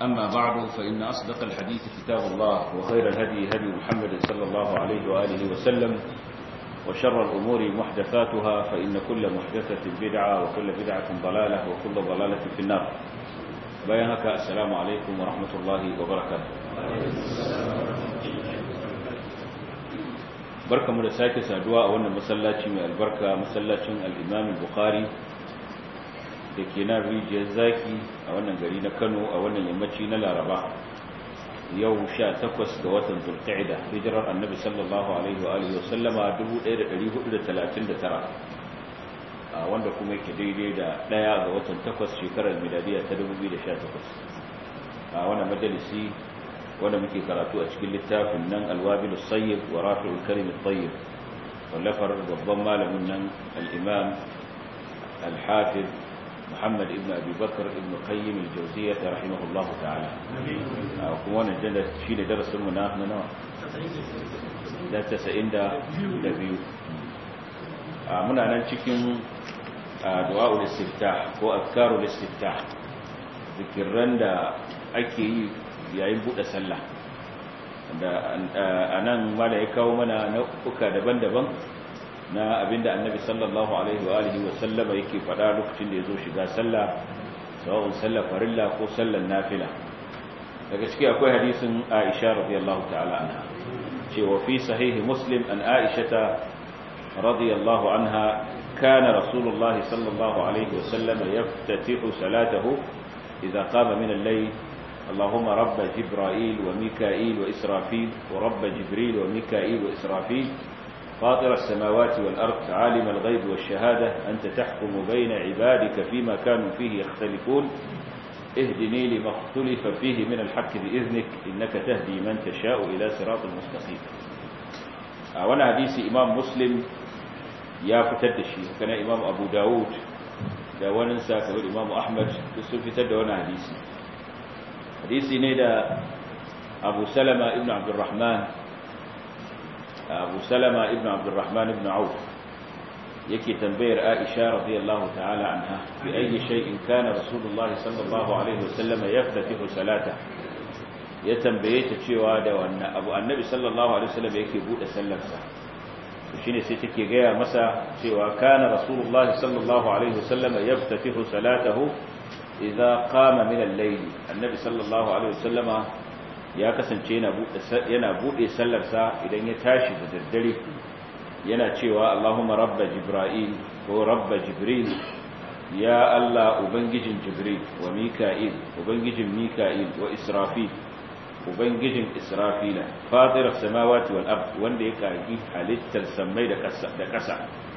أما بعد فإن أصدق الحديث كتاب الله وخير الهدي هدي محمد صلى الله عليه وآله وسلم وشر الأمور محدثاتها فإن كل محدثة بدعة وكل بدعة ضلالة وكل ضلالة في النار بيانك السلام عليكم ورحمة الله وبركاته barkamu da sake saduwa a wannan masallaci mai albarka masallacin al-Imam Bukhari da ke nan rijiyar zaki a wannan gari na Kano a wannan yammaci na Laraba yau 18 ga watan Zulqa'ida hijirar Annabi sallallahu alaihi wa alihi wasallama 1439 a wanda kuma yake daidai da daya ga watan 8 shekarar miladiya ta 2018 a wannan majalisi wanda muke karatu a cikin littafin nan alwabil sayyib wa rafi'ul kalim at-tayyib wallafar babban malamin nan al-imam al-hafiz Muhammad ibn Abi Bakr ibn Qayyim al-Jawziyyah rahimahullah ta'ala kuma wannan jalla shi da darasin mu na nawa da 92 muna nan cikin du'a'ul istiftah ko azkarul istiftah zikirran da ake yi yayin buɗe sallah da a nan mala ya kawo mana nau'uka daban-daban na abinda annabi sallallahu alaihi wa alihi wa sallama yake faɗa lokacin da ya zo shiga sallah sawa'un sallar farilla ko sallar nafila daga ciki akwai hadisin aisha radiyallahu ta'ala anha cewa fi sahihi muslim an aishata radiyallahu anha kana rasulullahi sallallahu alaihi wa sallama yaftatihu salatahu idza qama min al-layl اللهم رب جبرائيل وميكائيل وإسرافيل ورب جبريل وميكائيل وإسرافيل فاطر السماوات والأرض عالم الغيب والشهادة أنت تحكم بين عبادك فيما كانوا فيه يختلفون اهدني لما اختلف فيه من الحق بإذنك إنك تهدي من تشاء إلى صراط المستقيم وانا حديث إمام مسلم يا فتدشي وكان إمام أبو داود da wani sa kamar Imam Ahmad sun fitar da wani hadisi hadisi ne da abu salama ibn abdurrahman abu salama ibn abdurrahman ibn auf yake tambayar aisha radiyallahu ta'ala anha bi ayi shay'in kana rasulullahi sallallahu alaihi wasallam yaftatihu salata ya tambaye ta cewa da wannan abu annabi sallallahu alaihi wasallam yake bude sallarsa to shine sai take gaya masa cewa kana rasulullahi sallallahu alaihi wasallam yaftatihu salatahu idza qama min al-layl annabi sallallahu alaihi wasallama ya kasance yana bude yana bude sallar sa idan ya tashi da daddare yana cewa Allahumma rabba jibril ko rabba jibril ya Allah ubangijin jibril wa mika'il ubangijin mika'il wa israfil ubangijin israfila fatir as-samawati wal ard wanda ya kagi halittar samai da ƙasa da ƙasa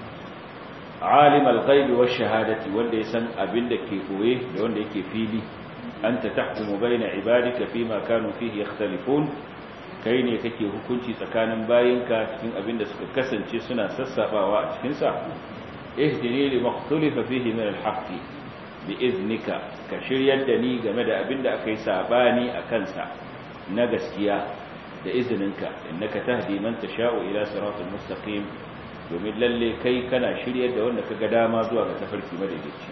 alim al-ghaib wa shahadati wanda ya san abin da ke koye da wanda yake fili anta tahkumu baina ibadika fima kanu fihi yakhtalifun kai ne kake hukunci tsakanin bayinka cikin abin da suka kasance suna sassabawa a cikin sa ihdini li makhtalifa fihi min al-haqq bi iznika ka shiryar da ni game da abin da akai sabani a kansa na gaskiya da izininka innaka tahdi man tasha'u ila siratal mustaqim domin lalle kai kana shiryar da wanda kaga dama zuwa ga tafarki madaidaici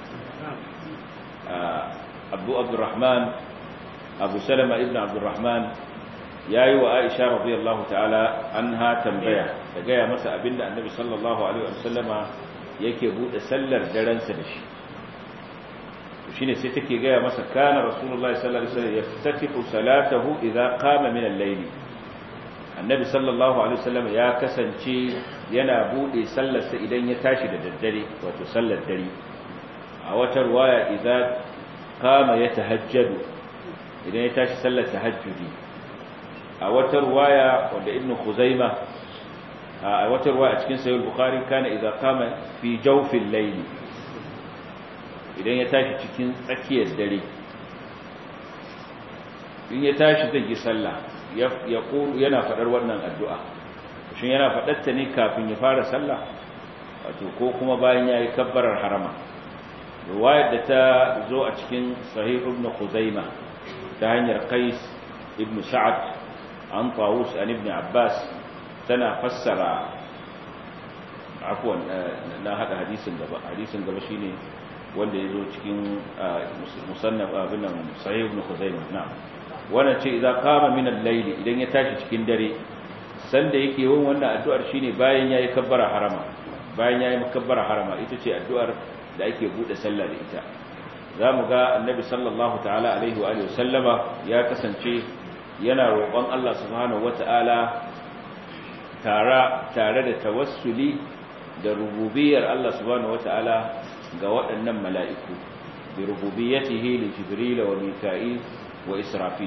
abu abdurrahman abu salama ibn abdurrahman yayi wa aisha radiyallahu ta'ala anha tambaya da gaya masa abinda annabi sallallahu alaihi wasallama yake bude sallar daren sa da shi shine sai take gaya masa kana rasulullahi sallallahu alaihi wasallam yaftatihu salatahu idza qama min al-layl annabi sallallahu alaihi wasallam ya kasance yana bude sallarsa idan ya tashi da daddare wato sallar dare a wata ruwaya idan kama ya tahajjadu idan ya tashi sallar tahajjudi a wata ruwaya wanda ibn khuzaima a wata ruwaya a cikin sahih bukhari kana idan kama fi jawfil layl idan ya tashi cikin tsakiyar dare in ya tashi zai yi sallah ya yana faɗar wannan addu'a shin yana faɗarta ne kafin ya fara sallah wato ko kuma bayan ya yi kabbarar harama ruwayar da ta zo a cikin sahih ibn khuzaima ta hanyar qais ibn sa'ad an tawus an ibn abbas tana fassara afwan na hada hadisin gaba hadisin gaba shine wanda ya zo cikin musannaf abin nan sahih ibn khuzaimah na'am wannan ce idza qama min al-layl idan ya tashi cikin dare sanda yake yin wannan addu'ar shine bayan yayi kabbara harama bayan yayi kabbara harama ita ce addu'ar da ake bude sallah da ita zamu ga annabi sallallahu ta'ala alaihi wa alihi sallama ya kasance yana roƙon Allah subhanahu wata'ala tare tare da tawassuli da rububiyar Allah subhanahu wata'ala ga waɗannan mala'iku bi rububiyyatihi li jibril wa mika'il wa israfil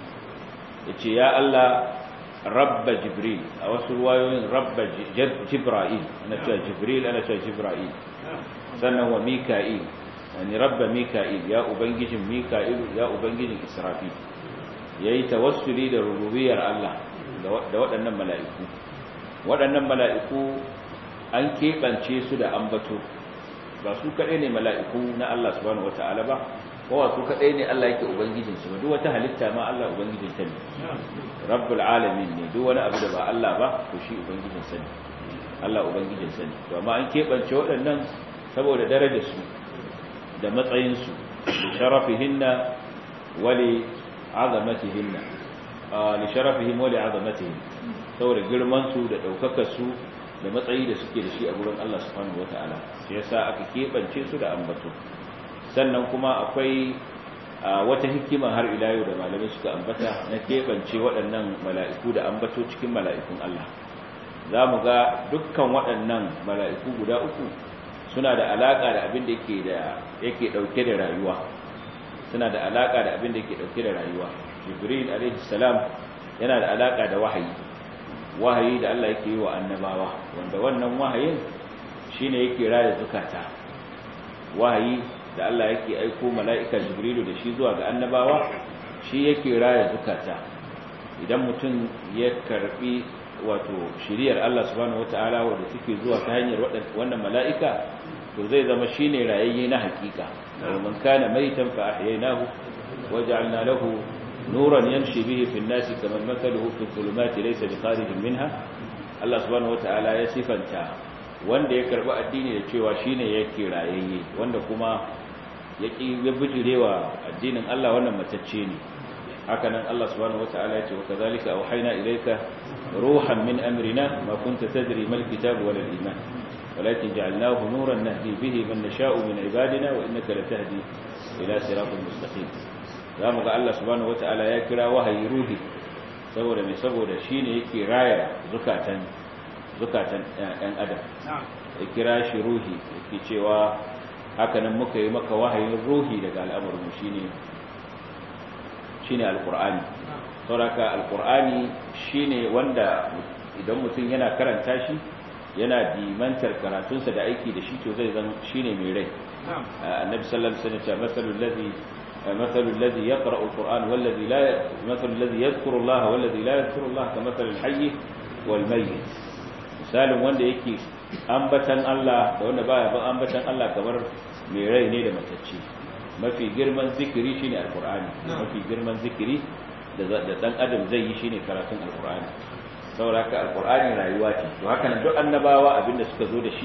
yace ya Allah rabba jibril a wasu ruwayoyin rabba jibril ana cewa jibril ana cewa jibril sannan wa mika'il yani rabba mika'il ya ubangijin mika'il ya ubangijin israfil yayi tawassuli da rububiyar Allah da waɗannan mala'iku waɗannan mala'iku an keɓance su da ambato ba su kaɗai ne mala'iku na Allah subhanahu wata'ala ba kowa su kaɗai ne Allah yake ubangijinsu ba duk wata halitta ma Allah ubangijin ta ne rabbul alamin ne duk wani abu da ba Allah ba to shi ubangijin sa ne Allah ubangijin sa ne to amma an keɓance waɗannan saboda darajar su da matsayin su li sharafihinna wa li azamatihinna li sharafihim wa li azamatihim saboda girman su da daukakar su da matsayi da suke da shi a gurin Allah subhanahu wataala shi yasa aka keɓance su da ambato sannan kuma akwai wata hikima har ila yau da malamai suka ambata na keɓance waɗannan mala'iku da ambato cikin mala'ikun Allah za mu ga dukkan waɗannan mala'iku guda uku suna da alaƙa da abin da yake ɗauke da rayuwa suna da alaƙa da abin da yake ɗauke da rayuwa jibril alaihissalam yana da alaƙa da wahayi wahayi da Allah yake yi wa annabawa wanda wannan wahayin shine yake raya zukata wahayi da Allah yake aiko mala'ika jibrilu da shi zuwa ga annabawa shi yake raya zukata idan mutum ya karbi wato shiriyar Allah subhanahu wata'ala wanda take zuwa ta hanyar wannan mala'ika to zai zama shine rayayye na hakika man kana maitan fa ahyaynahu waja'alna lahu nuran yamshi bihi fi an-nasi kaman mathaluhu fi dhulumati laysa biqaridin minha Allah subhanahu wata'ala ya sifanta wanda ya karbi addini da cewa shine yake rayayye wanda kuma yaki ya bijirewa addinin Allah wannan matacce ne hakanan Allah subhanahu wataala ya ce wa kazalika auhayna ilayka ruhan min amrina ma kunta tadri mal kitab wal iman walakin ja'alnahu nuran nahdi bihi man nasha'u min ibadina wa innaka latahdi ila siratin mustaqim zamu ga Allah subhanahu wataala ya kira wahayi ruhi saboda mai saboda shine yake raya zukatan zukatan ɗan adam ya kira shi ruhi yake cewa hakanan muka yi maka wahayin ruhi daga al'amarin shine shine alqur'ani sauraka alqur'ani shine wanda idan mutum yana karanta shi yana dimantar karatunsa da aiki da shi to zai zan shine mai rai annabi sallallahu alaihi wasallam masalul ladhi masalul ladhi yaqra'u alquran wal ladhi la masalul ladhi yadhkuru Allah wal ladhi la yadhkuru Allah kamathalil hayy wal mayyit misalin wanda yake ambatan Allah da wanda baya ban ambatan Allah kamar mai rai ne da matacce mafi girman zikiri shine alqur'ani mafi girman zikiri da dan adam zai yi shine karatun alqur'ani saboda haka alqur'ani rayuwa ce to haka nan duk annabawa abinda suka zo da shi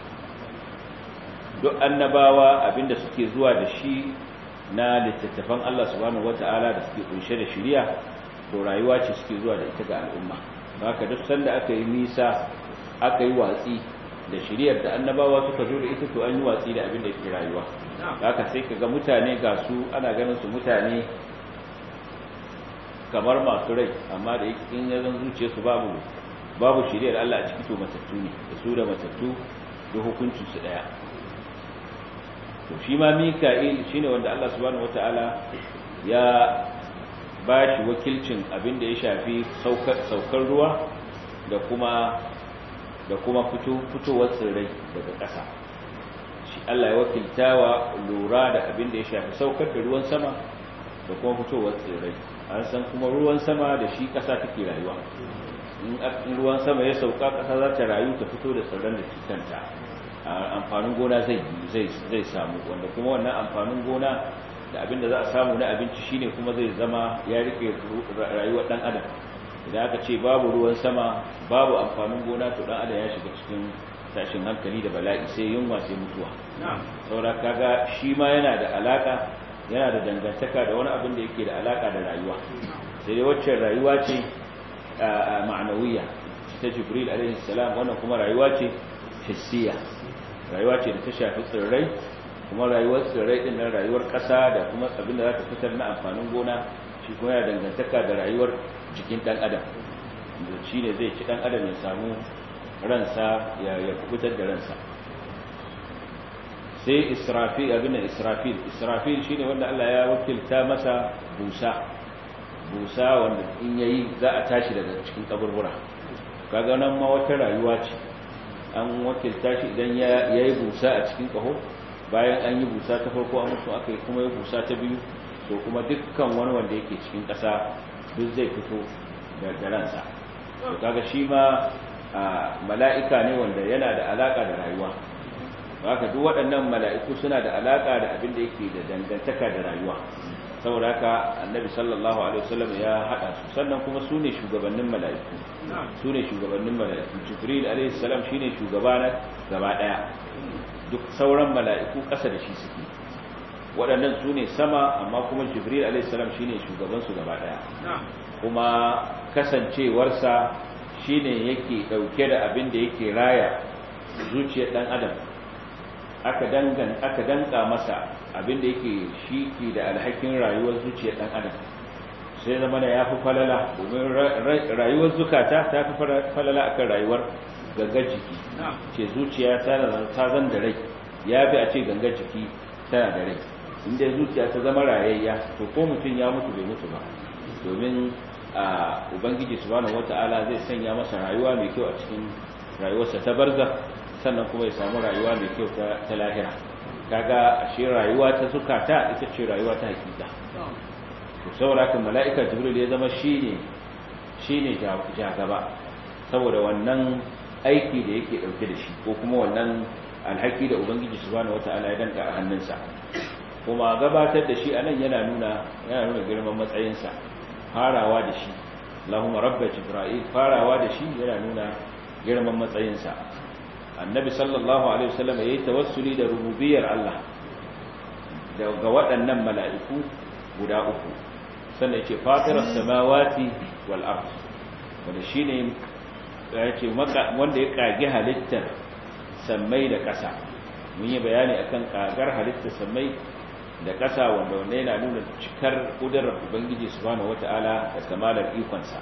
duk annabawa abinda suke zuwa da shi na littattafan Allah subhanahu wata'ala da suke kunshe da shari'a to rayuwa ce suke zuwa da ita ga al'umma haka duk sanda aka yi nisa aka yi watsi da shiriyar da annabawa suka zo da ita to an yi watsi da abin da yake rayuwa haka sai kaga mutane ga su ana ganin su mutane kamar masu rai amma da yake in yazan zuciya su babu babu shiriyar Allah a ciki to matattu ne da su da matattu da hukuncin su daya to shi ma Mika'il shine wanda Allah subhanahu wataala ya ba shi wakilcin abin da ya shafi saukar ruwa da kuma da kuma fitowar tsirrai daga ƙasa shi Allah ya wakiltawa lura da abin da ya shafi saukar da ruwan sama da kuma fitowar tsirrai an san kuma ruwan sama da shi ƙasa take rayuwa in ruwan sama ya sauka ƙasa za ta rayu ta fito da tsirran da kanta amfanin gona zai zai samu wanda kuma wannan amfanin gona da abin da za a samu na abinci shine kuma zai zama ya rike rayuwar dan adam idan aka ce babu ruwan sama babu amfanin gona to dan adam ya shiga cikin tashin hankali da bala'i sai yunwa sai mutuwa saboda kaga shi ma yana da alaka yana da dangantaka da wani abin da yake da alaka da rayuwa sai dai wacce rayuwa ce ma'anawiya ta jibril alaihi salam wannan kuma rayuwa ce hissiya rayuwa ce da ta shafi tsirrai kuma rayuwar tsirrai din nan rayuwar ƙasa da kuma abin da za ta fitar na amfanin gona shi kuma yana dangantaka da rayuwar jikin ɗan adam da shi ne zai ci ɗan adam ya samu ransa ya kubutar da ransa sai israfil abin da israfil israfil shi ne wanda Allah ya wakilta masa busa busa wanda in yayi za a tashi daga cikin kaburbura kaga nan ma wata rayuwa ce an wakilta shi idan ya yi busa a cikin kaho bayan an yi busa ta farko an mutu aka yi kuma yi busa ta biyu to kuma dukkan wani wanda yake cikin ƙasa duk zai fito da ransa to kaga shi ma mala'ika ne wanda yana da alaka da rayuwa haka duk waɗannan mala'iku suna da alaka da abin da yake da dangantaka da rayuwa saboda haka annabi sallallahu alaihi wasallam ya hada su sannan kuma su ne shugabannin mala'iku su ne shugabannin mala'iku jibril alaihi salam shine shugaba na gaba daya duk sauran mala'iku ƙasa da shi suke waɗannan su ne sama amma kuma jibril alaihi salam shine shugaban su gaba daya kuma kasancewarsa shine yake dauke da abin da yake raya zuciyar dan adam aka dangan aka danka masa abinda yake shi ke da alhakin rayuwar zuciyar dan adam sai zama da yafi falala domin rayuwar zukata ta fi falala akan rayuwar gangar jiki ce zuciya ta zan da rai ya fi a ce gangar jiki tana da rai inda zuciya ta zama rayayya to ko mutum ya mutu bai mutu ba domin a ubangiji subhanahu wata'ala zai sanya masa rayuwa mai kyau a cikin rayuwarsa ta barza sannan kuma ya samu rayuwa mai kyau ta lahira kaga ashe rayuwa ta zukata ita ce rayuwa ta hakika to saboda kan mala'ika jibril ya zama shine shine jagaba saboda wannan aiki da yake dauke da shi ko kuma wannan alhaki da ubangiji subhanahu wataala ya danka a hannunsa kuma gabatar da shi anan yana nuna yana nuna girman matsayinsa farawa da shi Allahumma rabba jibril farawa da shi yana nuna girman matsayinsa annabi sallallahu alaihi wasallam yayi tawassuli da rububiyar Allah daga waɗannan mala'iku guda uku sannan yake fatiras samawati wal ard wanda shine yace wanda ya kage halittar sammai da ƙasa mun yi bayani akan kagar halittar sammai da ƙasa wanda wanda yana nuna cikar kudurar ubangiji subhanahu wata'ala da kamalar ikonsa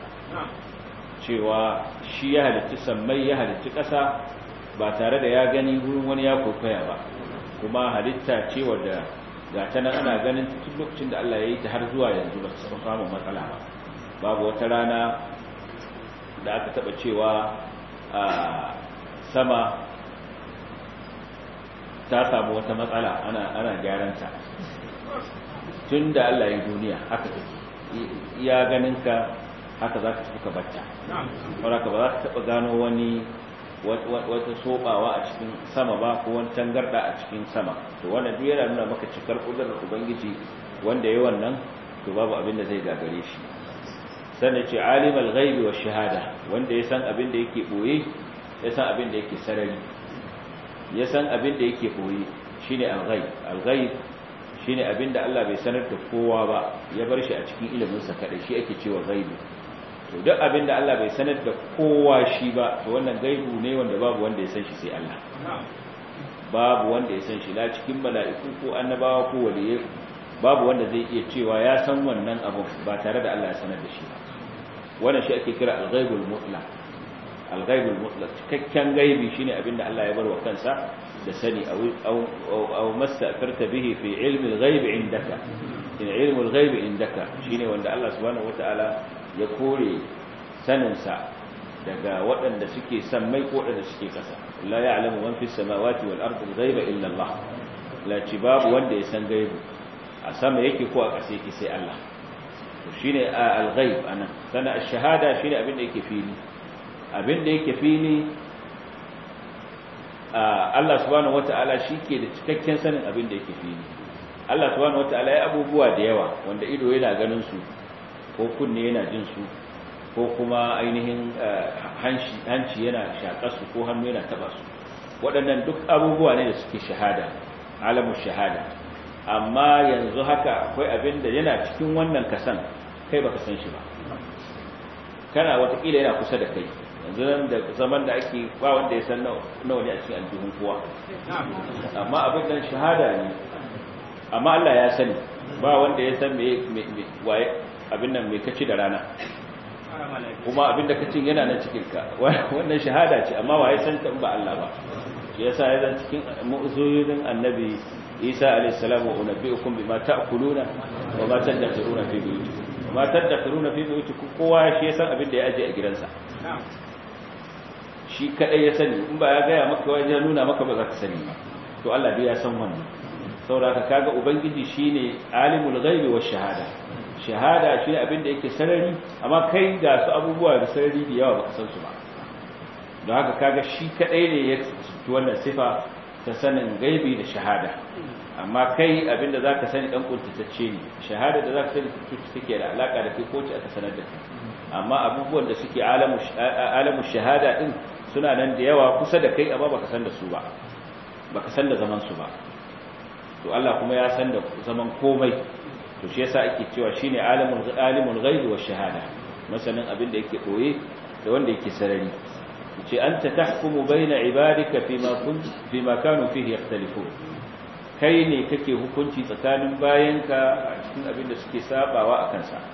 cewa shi ya halitta sammai ya halitta ƙasa ba tare da ya gani wurin wani ya kwaikwaya ba kuma halitta ce wadda ga ta nan ana ganin tun lokacin da Allah ya yi ta har zuwa yanzu ba su samun matsala ba babu wata rana da aka taba cewa a sama ta samu wata matsala ana ana gyaranta tun da Allah ya yi duniya haka take iya ganin ka haka za ka tafi ka batta wadda ka ba za ka taba gano wani wata sobawa a cikin sama ba ko wani tangarda a cikin sama to wannan duk yana nuna maka cikar kudurar ubangiji wanda yayi wannan to babu abin da zai gagare shi sannan ce alimul ghaibi wash shahada wanda ya san abin da yake boye ya san abin da yake sarari ya san abin da yake boye shine al-ghaib al-ghaib shine abin da Allah bai sanar da kowa ba ya bar shi a cikin ilimin sa kadai shi ake cewa ghaibi to duk abin da Allah bai sanar da kowa shi ba to wannan gaibu ne wanda babu wanda ya san shi sai Allah babu wanda ya san shi la cikin mala'iku ko annabawa ko waliyai babu wanda zai iya cewa ya san wannan abu ba tare da Allah ya sanar da shi ba wannan shi ake kira al-ghaibul mutlaq al-ghaibul mutlaq cikakken gaibi shine abin da Allah ya bar wa kansa da sani aw aw masta'farta bihi fi ilmi al-ghaib indaka in ilmu al-ghaib indaka shine wanda Allah subhanahu wataala ya kore saninsa daga waɗanda suke sammai ko waɗanda suke ƙasa la ya'lamu man fis samawati wal ardi ghaiba illa Allah la ci babu wanda ya san gaibu a sama yake ko a ƙasa yake sai Allah to shine al-ghaib anan sana ash-shahada shine abin da yake fili abin da yake fili Allah subhanahu wata'ala shike da cikakken sanin abin da yake fili Allah subhanahu wata'ala ya abubuwa da yawa wanda ido yana ganin su ko kunne yana jin su ko kuma ainihin hanci yana shaƙar su ko hannu yana taba su waɗannan duk abubuwa ne da suke shahada alamun shahada amma yanzu haka akwai abin da yana cikin wannan kasan kai baka san shi ba kana watakila yana kusa da kai yanzu nan da zaman da ake ba wanda ya san nawa ne a cikin aljihun kowa amma abin nan shahada ne amma Allah ya sani ba wanda ya san me waye abin nan mai kaci da rana kuma abin da kacin yana na cikin ka wannan shahada ce amma waye san ta ba Allah ba shi yasa ya zan cikin mu'uzoyin annabi Isa alayhi salam wa unabbiukum bima ta'kuluna wa ma tadakhiruna fi buyutikum ma tadakhiruna fi buyutikum kowa shi ya san abin da ya aje a gidansa shi kadai ya sani in ba ya gaya maka wajen nuna maka ba za ka sani ba to Allah dai ya san wannan saboda kaga ubangiji shine alimul ghaibi wash shahada shahada shi abin da yake sarari amma kai ga su abubuwa da sarari da yawa baka san su ba don haka kaga shi kadai ne ya ci wannan sifa ta sanin gaibi da shahada amma kai abinda zaka sani dan kuntatacce ne shahada da zaka sani take da alaka da kai ko ce aka sanar da kai amma abubuwan da suke alamu alamu shahada din suna nan da yawa kusa da kai amma baka san da su ba baka san da zaman su ba to Allah kuma ya san da zaman komai to shi yasa ake cewa shine alimul alimul ghaibi wash shahada masanin abin da yake koye da wanda yake sarari ce anta tahkumu baina ibadika fima kun fima kanu fihi yakhtalifun kai ne kake hukunci tsakanin bayanka a cikin abin da suke sabawa akan sa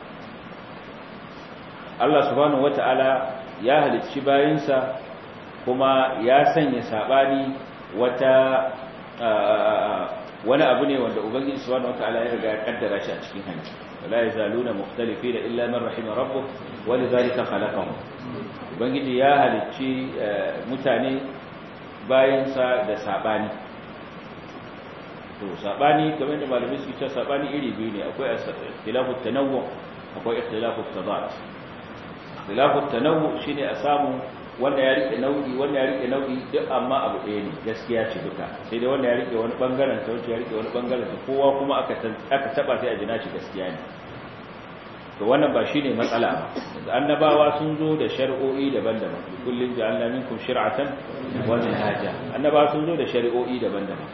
Allah subhanahu wataala ya halicci bayinsa kuma ya sanya sabani wata wani abu ne wanda ubangiji subhanahu wataala ya riga ya kaddara shi a cikin hanci wala yazaluna mukhtalifina illa man rahima rabbuk walidhalika khalaqahum ubangiji ya halicci mutane bayansa da sabani to sabani kamar da malamai su ce sabani iri biyu ne akwai ikhtilafu tanawwu akwai ikhtilafu tadat ikhtilafu tanawwu shine a samu wanda ya rike nau'i wanda ya rike nau'i duk amma abu ɗaya ne gaskiya ce duka sai dai wanda ya rike wani bangaren ta wuce ya rike wani bangaren ta kowa kuma aka aka taba sai a jina shi gaskiya ne to wannan ba shine matsala ba annabawa sun zo da shari'o'i daban-daban kullun ja'alna minkum shir'atan wa minhaja annabawa sun zo da shari'o'i daban-daban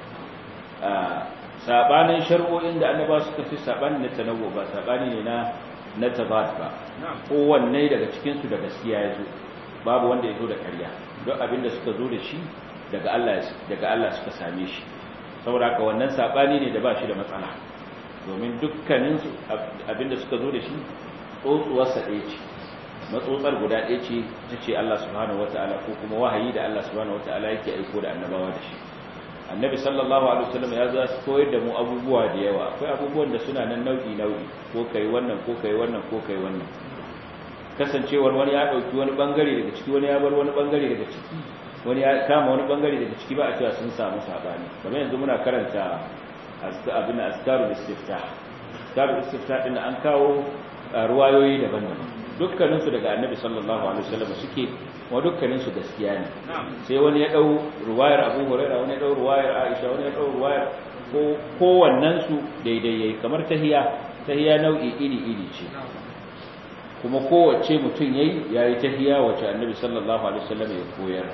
sabanin shari'o'in da annabawa suka fi sabanin na tanawwu ba sabani ne na na tabat ba kowanne daga cikin su da gaskiya ya zo babu wanda ya zo da ƙarya don abinda suka zo da shi daga Allah daga Allah suka same shi saboda haka wannan sabani ne da ba shi da matsala domin dukkanin abinda suka zo da shi tsotsuwarsa ɗaya ce matsotsar guda ɗaya ce ta ce Allah subhanahu wata'ala ko kuma wahayi da Allah subhanahu wata'ala yake aiko da annabawa da shi annabi sallallahu alaihi wasallam ya za su koyar da mu abubuwa da yawa akwai abubuwan da suna nan nau'i nau'i ko kai wannan ko kai wannan ko kai wannan kasancewar wani ya dauki wani bangare daga ciki wani ya bar wani bangare daga ciki wani ya kama wani bangare daga ciki ba a cewa sun samu sabani kamar yanzu muna karanta abin askarul istiftah askarul istiftah din an kawo ruwayoyi daban-daban dukkanin su daga annabi sallallahu alaihi wasallam suke wa dukkanin su gaskiya ne sai wani ya dau ruwayar Abu Hurairah wani ya dau ruwayar Aisha wani ya dau ruwayar ko kowannen su daidai yayi kamar tahiya tahiya nau'i iri iri ce kuma kowace mutum yayi yayi tahiya wacce annabi sallallahu alaihi wasallam ya koyar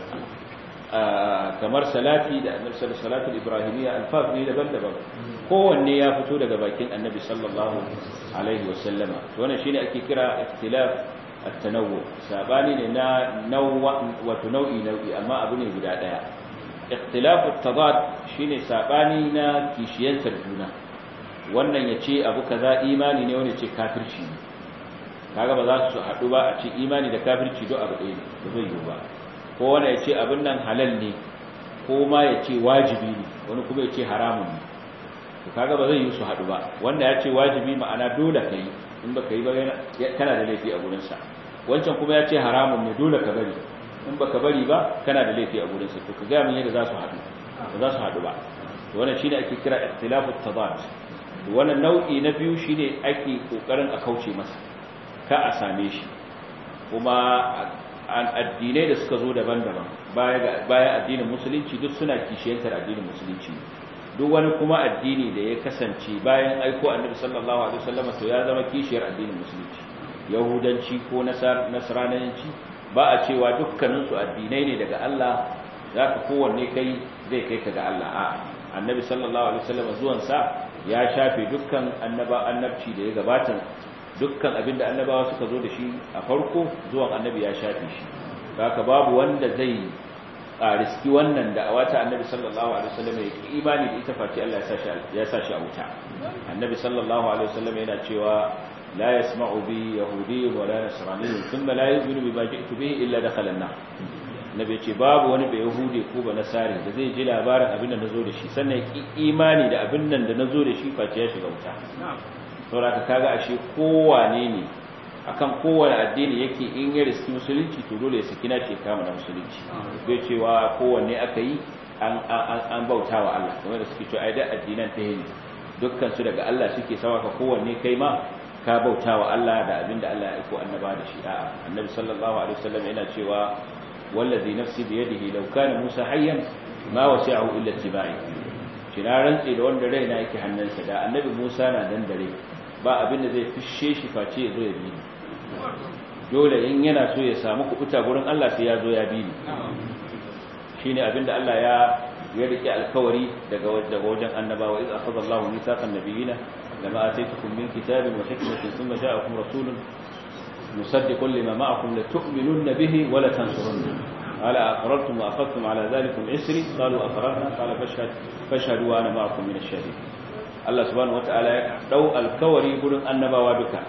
kamar salati da annabi sallallahu alaihi ibrahimiyya alfaz ne daban-daban kowanne ya fito daga bakin annabi sallallahu alaihi wasallama to wannan shine ake kira ikhtilaf at-tanawwu sabani ne na nawwa wato nau'i nau'i amma abu ne guda daya ikhtilaf at-tadad shine sabani na kishiyantar juna wannan yace abu kaza imani ne wani ce kafirci ne kaga ba za su haɗu ba a ce imani da kafirci do abu ɗaya ne ba zai yiwu ba ko wani ya ce abin nan halal ne ko ma ya ce wajibi ne wani kuma ya ce haramun ne to kaga ba zai yi su haɗu ba wanda ya ce wajibi ma'ana dole ka yi in ba ka yi ba kana da laifi a gurinsa wancan kuma ya ce haramun ne dole ka bari in ba ka bari ba kana da laifi a gurinsa to ka gaya min yadda za su haɗu ba za su haɗu ba to wannan shine ake kira ikhtilafu tadad to wannan nau'i na biyu shine ake kokarin a kauce masa ka a same shi kuma addinai da suka zo daban-daban baya addinin musulunci duk suna kishiyantar addinin musulunci duk wani kuma addini da ya kasance bayan aiko annabi sallallahu alaihi wasallam to ya zama kishiyar addinin musulunci yahudanci ko nasrananci ba a cewa dukkanin su addinai ne daga Allah zaka kowanne kai zai kai ka ga Allah a annabi sallallahu alaihi wasallam zuwan sa ya shafe dukkan annaba annabci da ya gabata dukkan abinda annabawa suka zo da shi a farko zuwan annabi ya shafe shi haka babu wanda zai riski wannan da a wata annabi sallallahu alaihi wasallam ya ki imani da ita face Allah ya sa shi a wuta annabi sallallahu alaihi wasallam yana cewa la yasma'u bi yahudi wa la nasrani thumma la yu'minu bima ji'tu bihi illa dakhala an-nar nabi ce babu wani bai yahudi ko ba nasari da zai ji labarin abin da nazo da shi sannan ya ki imani da abin nan da nazo da shi face ya shiga wuta saboda kaga ashe kowane ne akan kowane addini yake in ya riski musulunci to dole ya saki na ce kama na musulunci bai cewa kowanne aka yi an bauta wa Allah kamar da suke cewa ai da addinan ta yi dukkan su daga Allah suke sawa ka kowanne kai ma ka bauta wa Allah da abinda Allah ya aiko annaba da shi a'a annabi sallallahu alaihi wasallam yana cewa wallazi nafsi bi yadihi law kana musa hayyan ma wasi'ahu illa tibai shi na rantsi da wanda raina yake hannunsa da annabi musa na dan dare ba abinda zai fishe shi face ya zo ya bi ni dole in yana so ya samu kubuta gurin Allah sai ya zo ya bi ni shine abinda Allah ya ya rike alkawari daga daga wajen annabawa idza akhadha Allahu mithaqan nabiyina lama ataytukum min kitabin wa hikmatin thumma ja'akum rasulun musaddiqun lima ma'akum la tu'minunna bihi wa la tansurunna ala aqrartum wa akhadtum ala dhalikum isri qalu aqrarna qala fashhad fashhadu wa ana ma'akum min ash-shahidin Allah subhanahu wata'ala ya dau alkawari gurin annabawa duka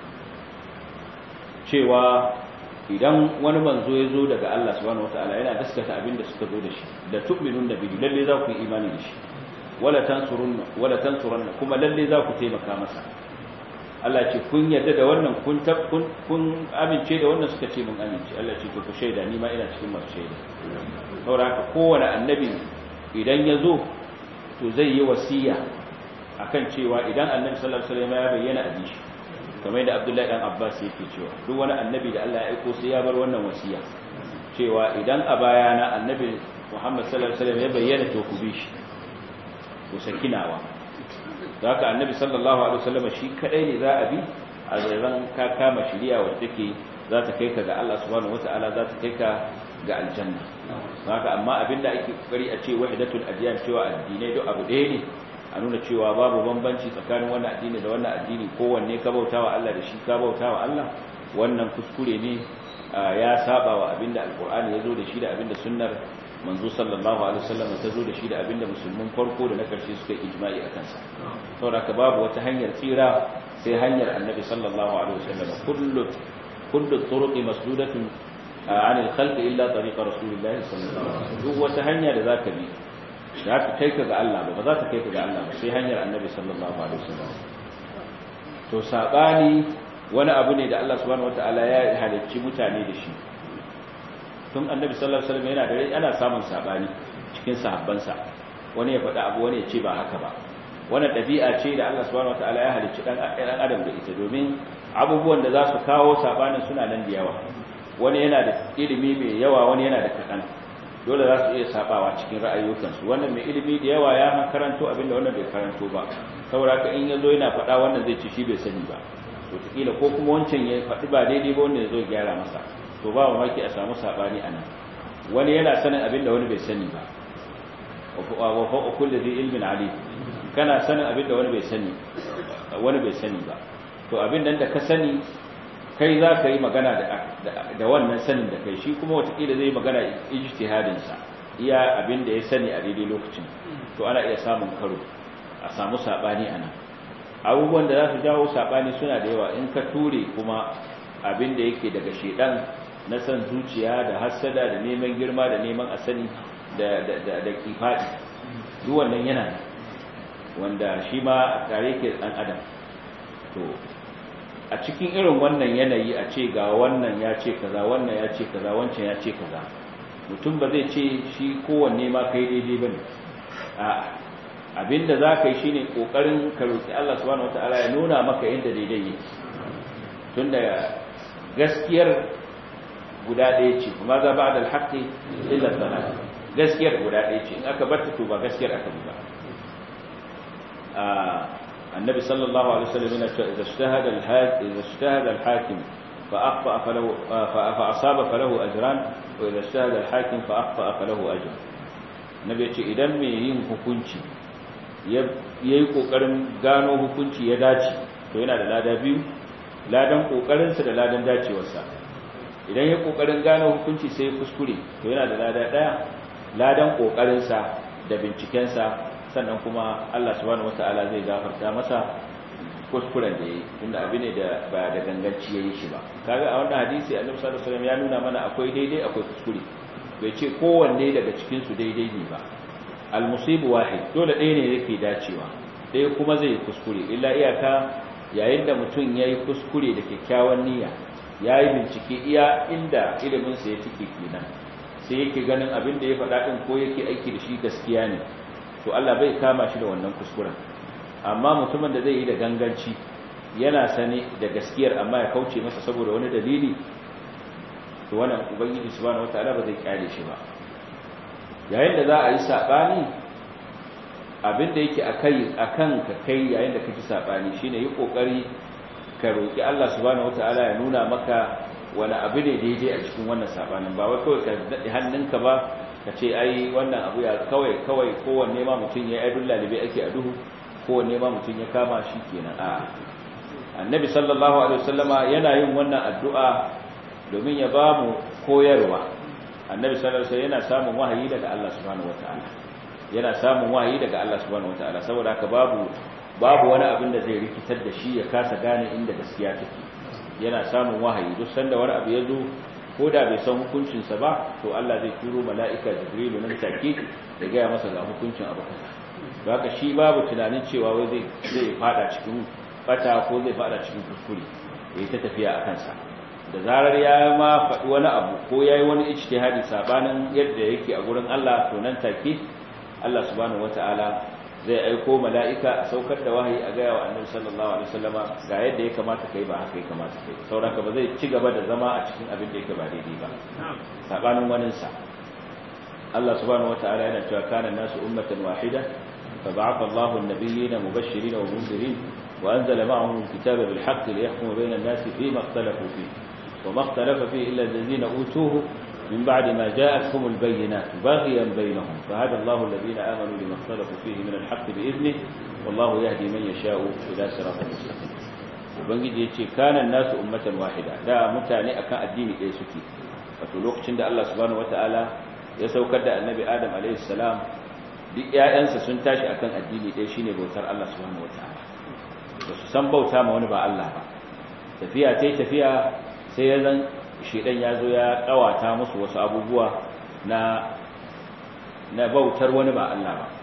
cewa idan wani manzo ya zo daga Allah subhanahu wata'ala yana gaskata abin da suka zo da shi da tu'minun da bihi lalle za ku yi imani da shi wala tansurunna wala tansurunna kuma lalle za ku taimaka masa Allah ce kun yarda da wannan kun kun kun amince da wannan suka ce mun amince Allah ce to ku shaida ni ma ina cikin masu shaida saboda haka kowane annabi idan ya zo to zai yi wasiya akan cewa idan annabi sallallahu alaihi wasallam ya bayyana a shi kamar yadda Abdullahi dan Abbas yake cewa duk wani annabi da Allah ya aiko sai ya bar wannan wasiya cewa idan a bayana annabi Muhammad sallallahu alaihi wasallam ya bayyana to ku bi shi ku sakinawa haka annabi sallallahu alaihi wasallam shi kadai ne za a bi a zairan ka kama shiriya wacce take za ta kai ka ga Allah subhanahu wataala za ta kai ka ga aljanna haka amma abinda ake kokari a ce wahidatul adyan cewa addinai duk abu ɗaya ne a nuna cewa babu bambanci tsakanin wannan addini da wannan addini kowanne ka bautawa Allah da shi ka bautawa Allah wannan kuskure ne ya saba wa abinda alqur'ani ya zo da shi da abinda sunnar manzo sallallahu alaihi wasallam ta zo da shi da abinda musulmin farko da na karshe suka ijma'i a kansa saboda ka babu wata hanyar tsira sai hanyar annabi sallallahu alaihi wasallam kullu kullu turuqi masdudatun عن الخلق إلا طريق رسول الله صلى الله عليه وسلم duk wata hanya da zaka bi za ta kai ka ga Allah ba ba za ta kai ka ga Allah ba sai hanyar annabi sallallahu alaihi wasallam to sabani wani abu ne da Allah subhanahu wataala ya halicci mutane da shi tun annabi sallallahu alaihi wasallam yana da rai ana samun sabani cikin sahabbansa wani ya faɗa abu wani ya ce ba haka ba wannan ɗabi'a ce da Allah subhanahu wataala ya halicci dan adam da ita domin abubuwan da za su kawo sabanin suna nan da yawa wani yana da ilimi mai yawa wani yana da kaɗan dole za su iya sabawa cikin ra'ayoyinsu wannan mai ilimi da yawa ya karanto abinda wannan bai karanto ba saboda ka in yazo yana faɗa wannan zai ci shi bai sani ba to kila ko kuma wancan ya faɗi ba daidai ba wannan yazo gyara masa to ba mamaki a samu sabani anan wani yana sanin abinda wani bai sani ba wa fa kullu dhi ilmin ali kana sanin abinda wani bai sani wani bai sani ba to abin nan da ka sani kai za ka yi magana da wannan sanin da kai shi kuma watakila zai magana ijtihadinsa iya abin da ya sani a daidai lokacin to ana iya samun karo a samu saɓani a nan abubuwan da za su jawo saɓani suna da yawa in ka ture kuma abin da yake daga shedan na san zuciya da hassada da neman girma da neman asani da da kifaɗi duk wannan yana wanda shi ma tare ke ɗan adam to a cikin irin wannan yanayi a ce ga wannan ya ce kaza wannan ya ce kaza wancan ya ce kaza mutum ba zai ce shi kowanne ma kai daidai bane a abinda za ka yi shine kokarin ka roki Allah subhanahu wataala ya nuna maka yadda daidai yake tunda gaskiyar guda ɗaya ce kuma za ba da alhaƙi illa dalal gaskiyar guda ɗaya ce in aka bar ta to ba gaskiyar aka bi ba النبي صلى الله عليه وسلم إذا اجتهد الحاكم إذا اجتهد الحاكم فأخطأ فله فأصاب فله أجران وإذا اجتهد الحاكم فأخطأ فله أجر النبي يقول إذا من yin hukunci yayi kokarin gano hukunci ya dace to yana da lada biyu ladan kokarinsa da ladan dacewarsa idan ya kokarin gano hukunci sai ya kuskure to yana da lada daya ladan kokarinsa da bincikensa sannan kuma Allah subhanahu wataala zai gafarta masa kuskuren da yayi tunda abin ne da ba da ganganci yayi shi ba kaga a wannan hadisi Annabi sallallahu alaihi wasallam ya nuna mana akwai daidai akwai kuskure bai ce kowanne daga cikin su daidai ne ba al musibu wahid dole ɗaya ne yake dacewa ɗaya kuma zai kuskure illa iyaka yayin da mutum yayi kuskure da kyakkyawan niyya yayi bincike iya inda ilimin sa ya tike kenan sai yake ganin abin da ya faɗa din ko yake aiki da shi gaskiya ne to Allah bai kama shi da wannan kuskuren amma mutumin da zai yi da ganganci yana sane da gaskiyar amma ya kauce masa saboda wani dalili to wannan ubangiji subhanahu wataala ba zai kyale shi ba yayin da za a yi sabani abinda yake akai akan ka kai yayin da kake sabani shine yi kokari ka roki Allah subhanahu wataala ya nuna maka wani abu ne daidai a cikin wannan sabanin ba wai kawai ka dade hannunka ba ka ce ai wannan abu ya kawai kawai kowanne ma mutum ya yi aidun lalibai ake a duhu kowanne ma mutum ya kama shi kenan a annabi sallallahu alaihi wasallama yana yin wannan addu'a domin ya ba mu koyarwa annabi sallallahu alaihi wasallam yana samun wahayi daga Allah subhanahu wataala yana samun wahayi daga Allah subhanahu wataala saboda haka babu babu wani abin da zai rikitar da shi ya kasa gane inda gaskiya take yana samun wahayi duk sanda wani abu ya zo ko da bai san hukuncinsa ba to Allah zai turo mala'ika jibrilu nan take da gaya masa ga hukuncin abu kaza haka shi babu tunanin cewa wai zai zai fada cikin bata ko zai fada cikin kuskure yayi ta tafiya a kansa da zarar ya ma faɗi wani abu ko yayi wani ijtihadi sabanin yadda yake a gurin Allah to nan take Allah subhanahu wataala zai aiko mala'ika a saukar da wahayi a gaya wa annabi sallallahu alaihi wasallama ga yadda ya kamata kai ba haka ya kamata kai sauraka ba zai ci gaba da zama a cikin abin da yake ba daidai ba sabanin waninsa Allah subhanahu wataala yana cewa kana nasu ummatan wahida فبعث الله النبيين مبشرين ومنذرين وأنزل معهم الكتاب بالحق ليحكم بين الناس فيما اختلفوا فيه وما اختلف فيه إلا الذين أوتوه من بعد ما جاءتهم البينات بغيا بينهم فهدى الله الذين آمنوا لما اختلفوا فيه من الحق بإذنه والله يهدي من يشاء إلى صراط مستقيم ubangiji ya ce kanan nasu ummatan wahida da mutane akan addini ɗaya suke wato lokacin da Allah subhanahu wataala ya saukar da annabi Adam alaihi salam duk ƴaƴansa sun tashi akan addini ɗaya shine bautar Allah subhanahu wataala ba su san bauta ma wani ba Allah ba tafiya tai tafiya sai ya zan shedan ya zo ya kawata musu wasu abubuwa na na bautar wani ba Allah ba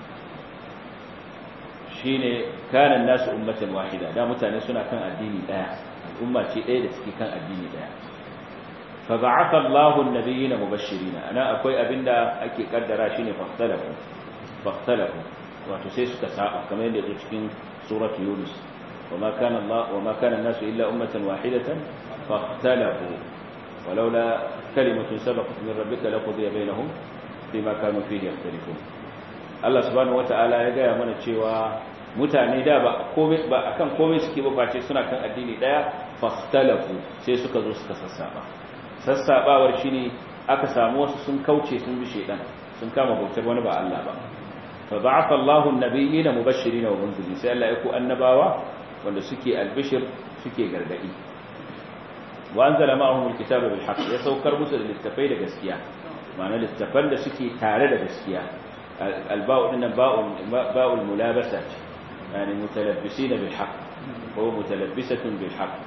shine kanan nasu ummatan wahida da mutane suna kan addini daya al'umma ce daya da suke kan addini daya fa ba'atha Allahu an-nabiyina mubashirin ana akwai abinda ake kaddara shine fahtalafu fahtalafu wato sai suka saba kamar yadda yake cikin suratu yunus وما كان الله وما كان الناس الا امه واحده فاختلفوا ولولا كلمه سبقت من ربك لقضي بينهم فيما كانوا فيه يختلفون Allah subhanahu wataala ya gaya mana cewa mutane da ba komai ba akan komai suke ba face suna kan addini daya fahtalafu sai suka zo suka sassaba sassabawar shine aka samu wasu sun kauce sun bi shedan sun kama bautar wani ba Allah ba fa ba'atha Allahu an-nabiyina mubashirin wa munzirin sai Allah ya ku annabawa wanda suke albishir suke gargadi wa anzala ma'ahum al-kitaba bil haqq ya saukar musu da littafai da gaskiya ma'ana littafan da suke tare da gaskiya الباء إن باء باء الملابسة يعني متلبسين بالحق هو متلبسة بالحق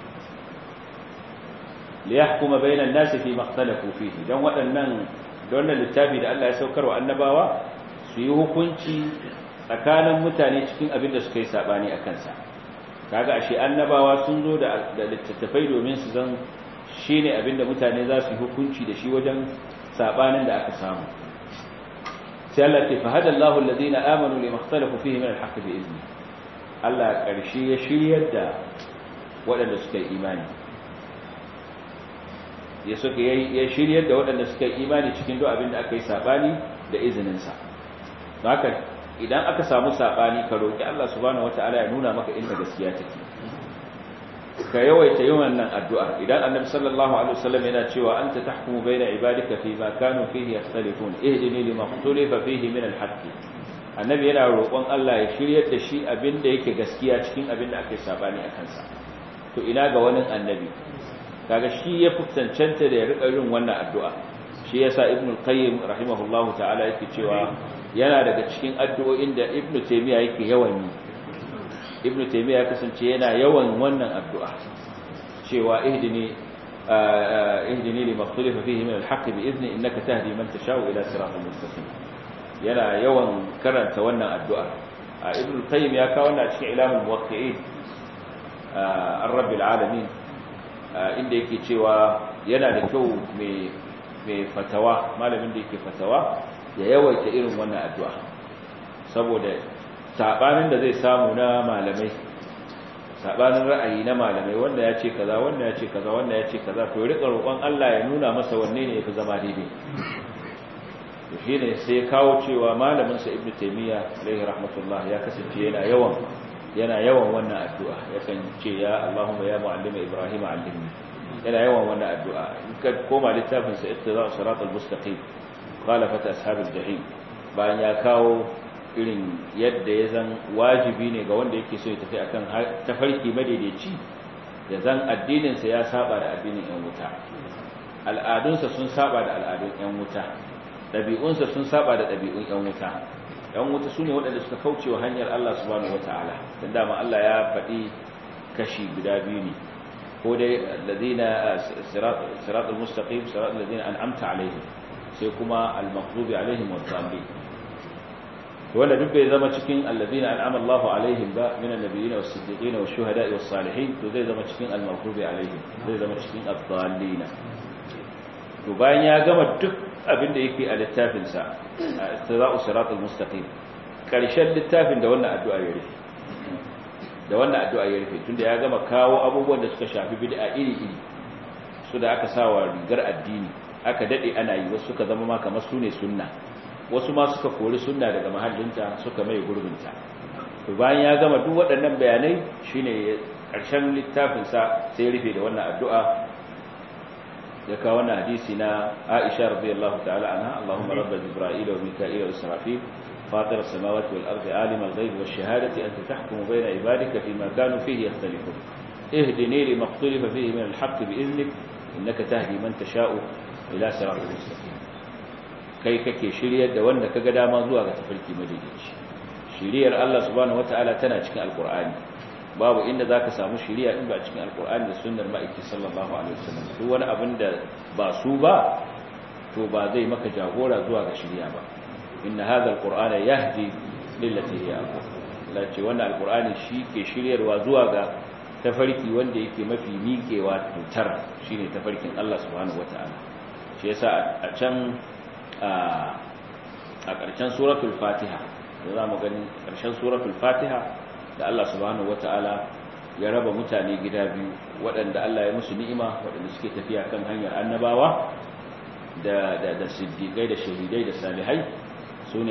ليحكم بين الناس فيما اختلفوا فيه don waɗannan don littafi da Allah ya saukar wa annabawa su yi hukunci tsakanin mutane cikin abin da suka yi sabani a kansa kaga ashe annabawa sun zo da littattafai domin su zan shine abin da mutane za su yi hukunci da shi wajen sabanin da aka samu sai Allah ce fa hada Allahu alladhina amanu lima ikhtalafu fihi min al-haqq bi izni Allah karshe ya shiryar da waɗanda suka yi imani ya suka ya shiryar da waɗanda suka yi imani cikin duk abin da aka yi sabani da izinin sa haka idan aka samu sabani ka roki Allah subhanahu wataala ya nuna maka inda gaskiya take ka yawaita yin wannan addu'ar idan annabi sallallahu alaihi wasallam yana cewa anta tahkumu baina ibadika fi ma kanu fihi yakhtalifun ihdini lima ikhtalafa fihi min al-haqq annabi yana roƙon Allah ya shiryar da shi abinda yake gaskiya cikin abinda ake sabani a kansa to ina ga wani annabi kaga shi ya fitancanta da ya rika yin wannan addu'a shi yasa ibnu qayyim rahimahullahu ta'ala yake cewa yana daga cikin addu'o'in da ibnu taymiya yake yawan yi ibn taymiya ya kasance yana yawan wannan addu'a cewa ihdini ihdini lima ikhtalafa fihi min al-haqq bi idni innaka tahdi man tashau ila siratal mustaqim yana yawan karanta wannan addu'a ibn qayyim ya kawo wannan cikin ilamul muwaqqi'in ar-rabbil alamin inda yake cewa yana da kyau mai mai fatawa malamin da yake fatawa ya yawaita irin wannan addu'a saboda sabanin da zai samu na malamai sabanin ra'ayi na malamai wanda ya ce kaza wanda ya ce kaza wanda ya ce kaza to rika roƙon Allah ya nuna masa wanne ne yafi zama daidai to shine sai kawo cewa malamin sa Ibn Taymiyyah alaihi rahmatullah ya kasance yana yawan yana yawan wannan addu'a yakan ce ya Allahumma ya muallima Ibrahim allimni yana yawan wannan addu'a in ka koma littafin sa ittiba'u siratal mustaqim khalafat ashabil jahim bayan ya kawo irin yadda ya zan wajibi ne ga wanda yake so ya tafi akan tafarki madaidaici ya zan addininsa ya saba da addinin yan wuta al'adunsa sun saba da al'adun yan wuta ɗabi'unsa sun saba da ɗabi'un yan wuta yan wuta su ne waɗanda suka kauce wa hanyar Allah subhanahu wata'ala don dama Allah ya faɗi kashi guda biyu ne ko dai alladhina siratul mustaqim siratul ladina an'amta alaihim sai kuma al-maghdubi alaihim wad-dallin wanda duk bai zama cikin allazina an'ama Allahu alaihim ba min annabiyyin was-siddiqin wash-shuhada'i was-salihin to zai zama cikin al-maghdubi alaihim zai zama cikin ad-dallin to bayan ya gama duk abin da yake a littafin sa istira'u siratal mustaqim karshen littafin da wannan addu'a ya rufe da wannan addu'a ya rufe tunda ya gama kawo abubuwan da suka shafi bid'a iri-iri su da aka sawa rigar addini aka dade ana yi wasu suka zama ma kamar sune sunna wasu ma suka kori sunna daga mahallinta suka mai gurbinta to bayan ya gama duk waɗannan bayanai shine ƙarshen littafin sa sai rufe da wannan addu'a ya kawo wannan hadisi na Aisha radiyallahu ta'ala anha Allahumma rabb Jibril wa Mika'il wa Israfil فاطر السماوات والأرض عالم الغيب والشهادة أنت تحكم بين عبادك فيما كانوا فيه يختلفون اهدني لما اختلف فيه من الحق بإذنك إنك تهدي من تشاء إلى صراط المستقيم kai kake shiryar da wanda kaga dama zuwa ga tafarki madaidaici shiriyar Allah subhanahu wataala tana cikin alqur'ani babu inda zaka samu shiriya in ba cikin alqur'ani da sunnar ma'aiki sallallahu alaihi wasallam duk wani abin da ba su ba to ba zai maka jagora zuwa ga shiriya ba inna hadha alqur'ana yahdi lillati hiya aqwam lace wannan alqur'ani shi ke shiryarwa zuwa ga tafarki wanda yake mafi miƙewa tutar shine tafarkin Allah subhanahu wataala shi yasa a can a ƙarshen suratul fatiha da za mu gani ƙarshen suratul fatiha da Allah subhanahu wata'ala ya raba mutane gida biyu waɗanda Allah ya musu ni'ima waɗanda suke tafiya kan hanyar annabawa da da da siddiqai da shahidai da salihai sune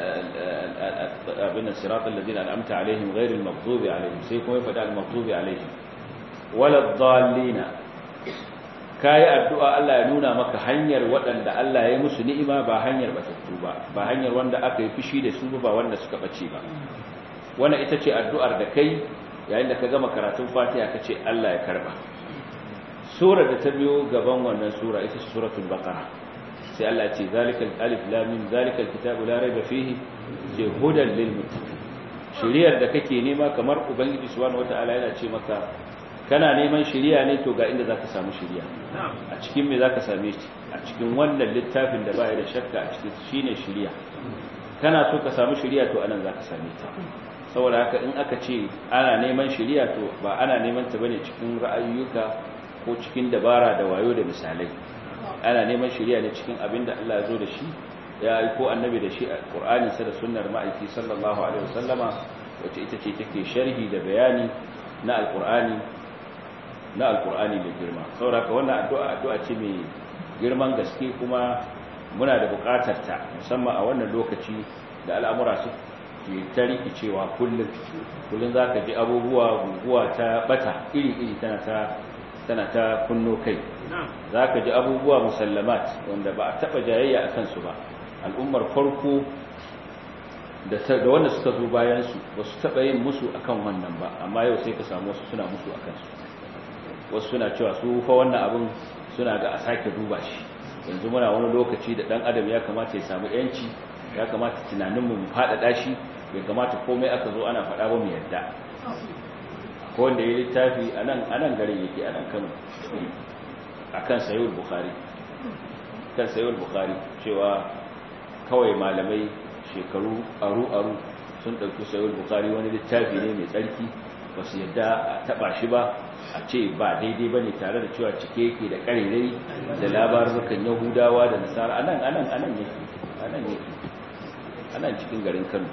abin siratal ladina an'amta alaihim ghairil maghdubi alaihim sai kuma ya faɗa al-maghdubi alaihim wala dhallina kayi addu'a Allah ya nuna maka hanyar waɗanda Allah ya musu ni'ima ba hanyar batattu ba ba hanyar wanda aka yi fushi da su ba wanda suka bace ba wannan ita ce addu'ar da kai yayin da ka gama karatun Fatiha ka ce Allah ya karba sura da ta biyo gaban wannan sura ita ce suratul baqara sai Allah ya ce zalikal alif lam mim zalikal kitabu la raiba fihi ce hudan lil muttaqin shiriyar da kake nema kamar ubangiji subhanahu wataala yana ce maka kana neman shiriya ne to ga inda zaka samu shiriya a cikin me zaka same shi a cikin wannan littafin da baya da shakka a cikin shine shiriya kana so ka samu shiriya to anan zaka same ta saboda haka in aka ce ana neman shiriya to ba ana neman ta bane cikin ra'ayoyuka ko cikin dabara da wayo da misalai ana neman shiriya ne cikin abin da Allah ya zo da shi ya aiko annabi da shi a Qur'ani sa da sunnar ma'aiki sallallahu alaihi wasallama wacce ita ce take sharhi da bayani na alqur'ani na alkur'ani mai girma sauraka wannan addu'a addu'a ce mai girman gaske kuma muna da buƙatar ta musamman a wannan lokaci da al'amura ke ta rikicewa kullum kullum za ka ji abubuwa guguwa ta bata iri-iri tana ta tana ta kunno kai za ka ji abubuwa musallamat wanda ba a taɓa jayayya a kansu ba al'ummar farko da wanda suka zo bayansu ba su taɓa yin musu akan wannan ba amma yau sai ka samu wasu suna musu a kansu wasu suna cewa su fa wannan abin suna ga a sake duba shi yanzu muna wani lokaci da ɗan adam ya kamata ya samu yanci ya kamata tunaninmu mu faɗaɗa shi bai kamata komai aka zo ana faɗa ba mu yadda ko wanda ya littafi a nan garin yake a nan kano a kan sayul bukari kan sayul bukari cewa kawai malamai shekaru aru-aru sun ɗauki sayul bukari wani littafi ne mai tsarki ba su yadda a taɓa shi ba a ce ba daidai ba ne tare da cewa cike yake da ƙarirai da labarukan yahudawa da nasara a nan a nan a nan yake a nan yake a nan cikin garin kano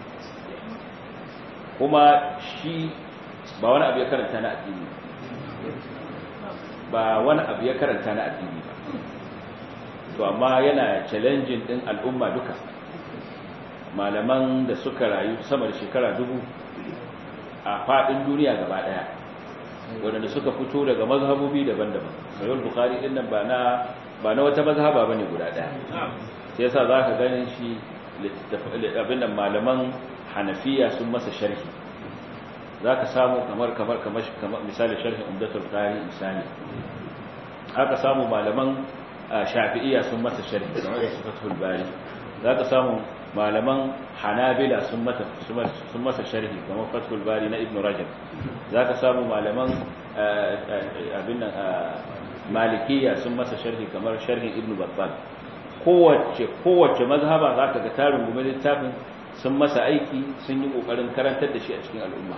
kuma shi ba wani abu ya karanta na addini ba wani abu ya karanta na addini ba to amma yana challenging din al'umma duka malaman da suka rayu sama da shekara dubu a fadin duniya gaba daya wadanda suka fito daga mazhabobi daban-daban sayar bukari din nan ba na ba na wata mazhaba bane guda daya sai yasa zaka ganin shi abin nan malaman hanafiya sun masa sharhi za ka samu kamar kamar kamar misali sharhin umdatul qari misali haka samu malaman shafi'iyya sun masa sharhi kamar su fathul bari za ka samu malaman hanabila sun mata sun masa sharhi kamar fathul bari na ibn rajab za ka samu malaman abin nan malikiyya sun masa sharhi kamar sharhin ibn battal kowace kowace mazhaba za ka ga tarin gume littafin sun masa aiki sun yi kokarin karantar da shi a cikin al'umma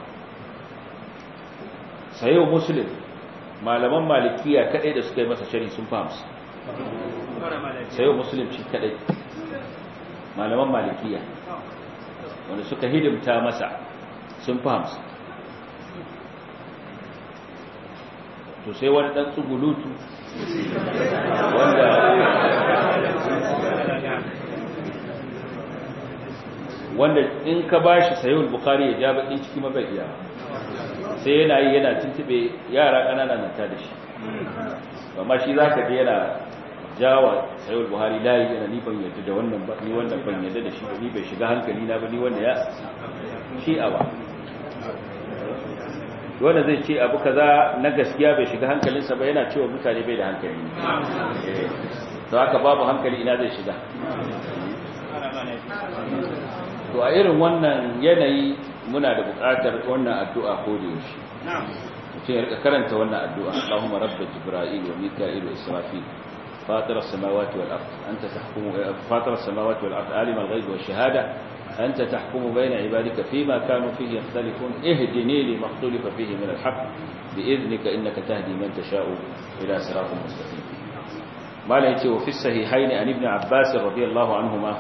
sayo muslim malaman malikiya kadai da suka yi masa shari sun fahimsu sayo muslim shi kadai malaman malikiya wanda suka hidimta masa sun fahimsu to sai wani dan tsugulutu wanda wanda in ka bashi sayo bukhari ya ja bakin ciki mabaiya sai yana yi yana tuntube yara ƙanana na ta da shi amma shi za ka je yana jawa sayar buhari layi yana ni ban yadda da wannan ba ni wannan ban yadda da shi ni bai shiga hankali na ba ni wanda ya shi awa wanda zai ce abu kaza na gaskiya bai shiga hankalinsa ba yana cewa mutane bai da hankali to haka babu hankali ina zai shiga to a irin wannan yanayi muna da buƙatar wannan addu'a ko da yaushe mutum ya rika karanta wannan addu'a Allahumma rabba jibril wa mika'il wa israfil fatir as-samawati wal ard anta tahkumu fatir as-samawati wal ard alim al-ghaib wa shahada anta tahkumu bayna ibadika fima kanu fihi yakhtalifun ihdini lima ikhtalafa fihi min al-haqq bi'idhnika innaka tahdi man tasha'u ila siratin mustaqim mala yace wa fi sahihayn an ibn abbas radiyallahu anhuma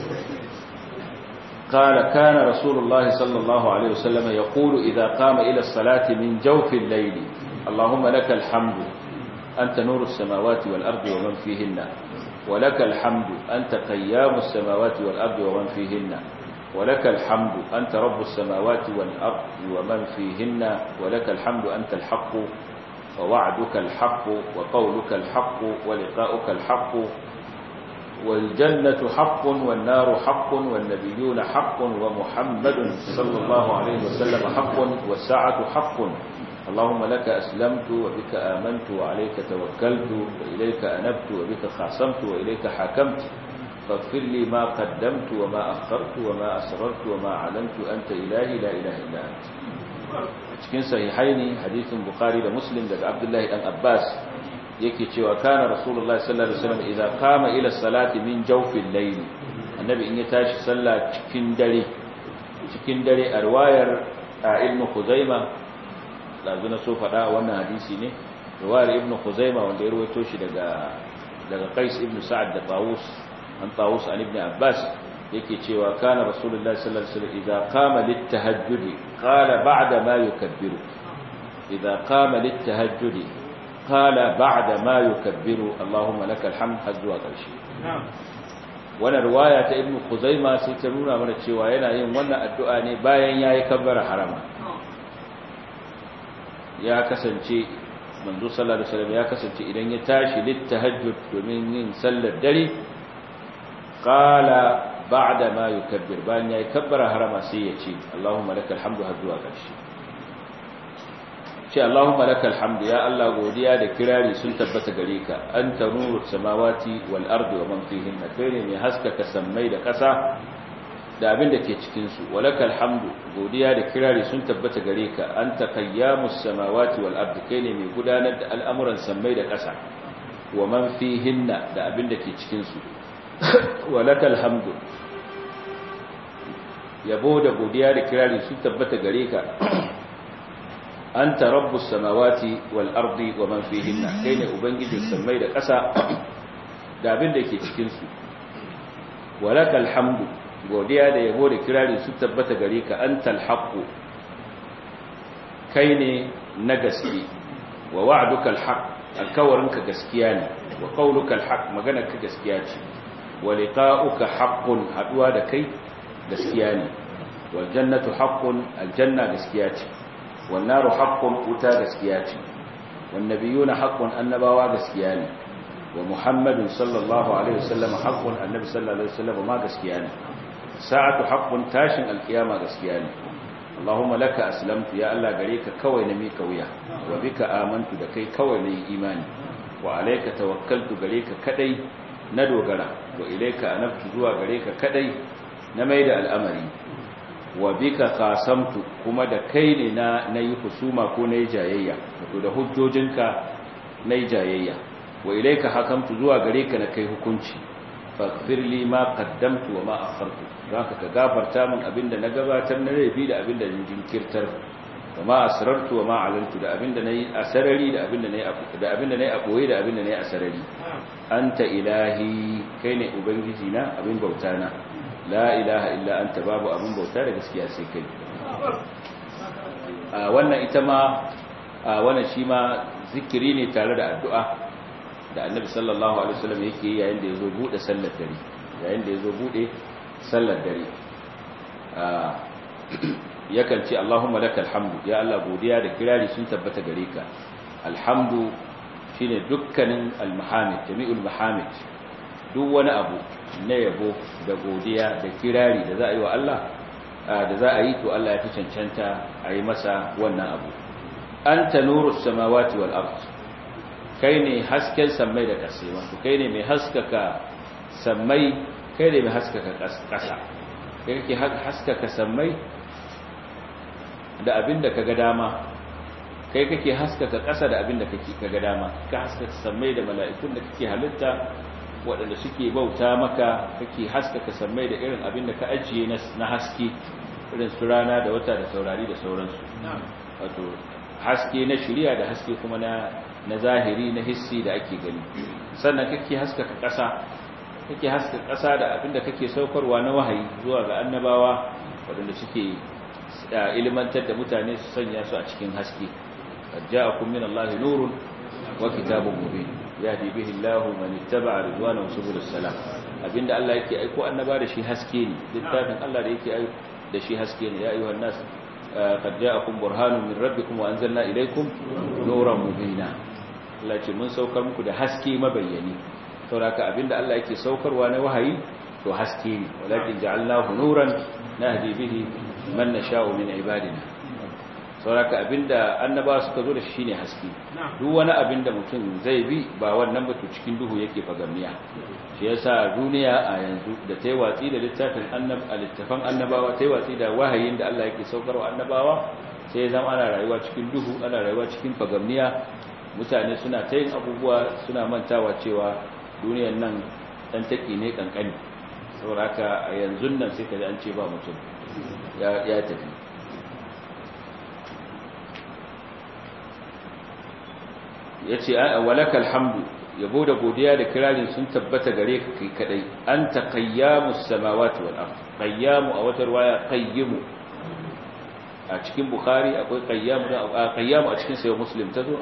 قال كان رسول الله صلى الله عليه وسلم يقول إذا قام إلى الصلاة من جوف الليل اللهم لك الحمد أنت نور السماوات والأرض ومن فيهن ولك الحمد أنت قيام السماوات والأرض ومن فيهن ولك الحمد أنت رب السماوات والأرض ومن فيهن ولك الحمد أنت الحق ووعدك الحق وقولك الحق ولقاؤك الحق والجنة حق والنار حق والنبيون حق ومحمد صلى الله عليه وسلم حق والساعة حق اللهم لك أسلمت وبك آمنت وعليك توكلت وإليك أنبت وبك خاصمت وإليك حكمت فاغفر لي ما قدمت وما أخرت وما أسررت وما علمت أنت إلهي لا إله إلا أنت cikin sahihaini hadisin bukhari da muslim daga abdullahi dan abbas yake cewa kana rasulullahi sallallahu alaihi wasallam idza qama ila salati min jawfil layl annabi in ya tashi sallah cikin dare cikin dare a riwayar ibn khuzaima lazu na so fada wannan hadisi ne riwayar ibn khuzaima wanda ya rawaito shi daga daga qais ibn sa'ad da tawus an tawus an ibn abbas yake cewa kana rasulullahi sallallahu alaihi wasallam idza qama lit-tahajjud qala ba'da ma yukabbiru idza qama lit-tahajjud qala ba'da ma yukabbiru allahumma lakal hamd hazwa qarshi wannan riwaya ta ibnu khuzaima sai ta nuna mana cewa yana yin wannan addu'a ne bayan yayi kabbara harama ya kasance manzo sallallahu alaihi wasallam ya kasance idan ya tashi littahajjud domin yin sallar dare qala ba'da ma yukabbir bayan yayi kabbara harama sai ya ce Allahumma lakal hamdu har zuwa ƙarshe ce Allahumma lakal hamdu ya Allah godiya da kirari sun tabbata gare ka anta nurus samawati wal ardi wa man fihinna kai ne mai haskaka sammai da ƙasa da abin da ke cikin su walakal hamdu godiya da kirari sun tabbata gare ka anta qayyamus samawati wal ardi kai ne mai gudanar da al'amuran sammai da ƙasa wa man fihinna da abin da ke cikin su walakal hamdu yabo da godiya da kirari sun tabbata gare ka anta rabbus samawati wal ardi wa man fihinna kai ne ubangijin sammai da ƙasa da abin da ke cikin su walakal hamdu godiya da yabo da kirari sun tabbata gare ka antal haqqu kai ne na gaske wa wa'dukal haqq alkawarinka gaskiya ne wa qaulukal haqq maganarka gaskiya ce wa liqa'uka haqqun haduwa da kai gaskiya ne wal jannatu haqqun aljanna gaskiya ce wan naru haqqun uta gaskiya ce wan nabiyuna haqqun annabawa gaskiya ne wa muhammadun sallallahu alaihi wasallam haqqun annabi sallallahu alaihi wasallam ma gaskiya ne sa'atu haqqun tashin alqiyama gaskiya ne Allahumma laka aslamtu ya Allah gare ka kawai na mika wuya wa bika amantu da kai kawai na yi imani wa alayka tawakkaltu gare ka kadai na dogara wa ilayka anabtu zuwa gare ka kadai na maida al'amari wa bika qasamtu kuma da kai ne na nayi husuma ko nayi jayayya wato da hujjojinka nayi jayayya wa ilayka hakamtu zuwa gare ka na kai hukunci faghfir li ma qaddamtu wa ma akhartu zaka ka gafarta min abinda na gabatar na laifi da abinda na jinkirtar wa ma asrartu wa ma alantu da abinda nayi asarari da abinda nayi da abinda nayi aboye da abinda nayi asarari anta ilahi kai ne ubangiji na abin bauta na la ilaha illa anta babu abin bauta da gaskiya sai kai a wannan ita ma a wannan shi ma zikiri ne tare da addu'a da annabi sallallahu alaihi wasallam yake yayin da yazo bude sallar dare yayin da yazo bude sallar dare yakan ce Allahumma lakal hamdu ya Allah godiya da kirari sun tabbata gare ka alhamdu shine dukkanin almahamid jami'ul mahamid duk wani abu na yabo da godiya da kirari da za a yi wa Allah da za a yi to Allah ya fi cancanta a yi masa wannan abu anta nurus samawati wal ardh kai ne hasken sammai da ƙasa wato kai ne mai haskaka sammai kai ne mai haskaka ƙasa kai kake haskaka sammai da abin da kaga dama kai kake haskaka ƙasa da abin da kake kaga dama ka haskaka sammai da mala'ikun da kake halitta waɗanda suke bauta maka kake haskaka sammai da irin abin da ka ajiye na haske irin su rana da wata da taurari da sauransu wato haske na shirya da haske kuma na na zahiri na hissi da ake gani sannan kake haskaka ƙasa kake haskaka ƙasa da abinda kake saukarwa na wahayi zuwa ga annabawa waɗanda suke ilmantar da mutane su sanya su a cikin haske ja'akum min Allahi nurun wa kitabun mubin yahdi bihi Allahu man ittaba'a ridwanahu subul salam abinda Allah yake aiko annaba da shi haske ne littafin Allah da yake aiko da shi haske ne ya ayyuhan nas qad ja'akum burhanun min rabbikum wa anzalna ilaykum nuran mubina Allah ce mun saukar muku da haske mabayyani sauraka abinda Allah yake saukarwa na wahayi to haske ne walakin ja'alnahu nuran nahdi bihi man nasha'u min ibadina sauraka abinda annaba suka zo da shi ne haske duk wani abinda mutum zai bi ba wannan ba to cikin duhu yake fagamiya shi yasa duniya a yanzu da tayi watsi da littafin annab littafan annabawa tayi watsi da wahayin da Allah yake saukarwa annabawa sai ya zama ana rayuwa cikin duhu ana rayuwa cikin fagamiya mutane suna ta yin abubuwa suna mantawa cewa duniyan nan dan taki ne kankani sauraka a yanzu nan sai ka ji an ce ba mutum ya tafi ya ce walakal hamdu yabo da godiya da kirarin sun tabbata gare ka kai kadai an ta qayyamus samawati wal ard qayyamu a wata riwaya qayyimu a cikin bukhari akwai qayyamu da qayyamu a cikin sayyid muslim tazo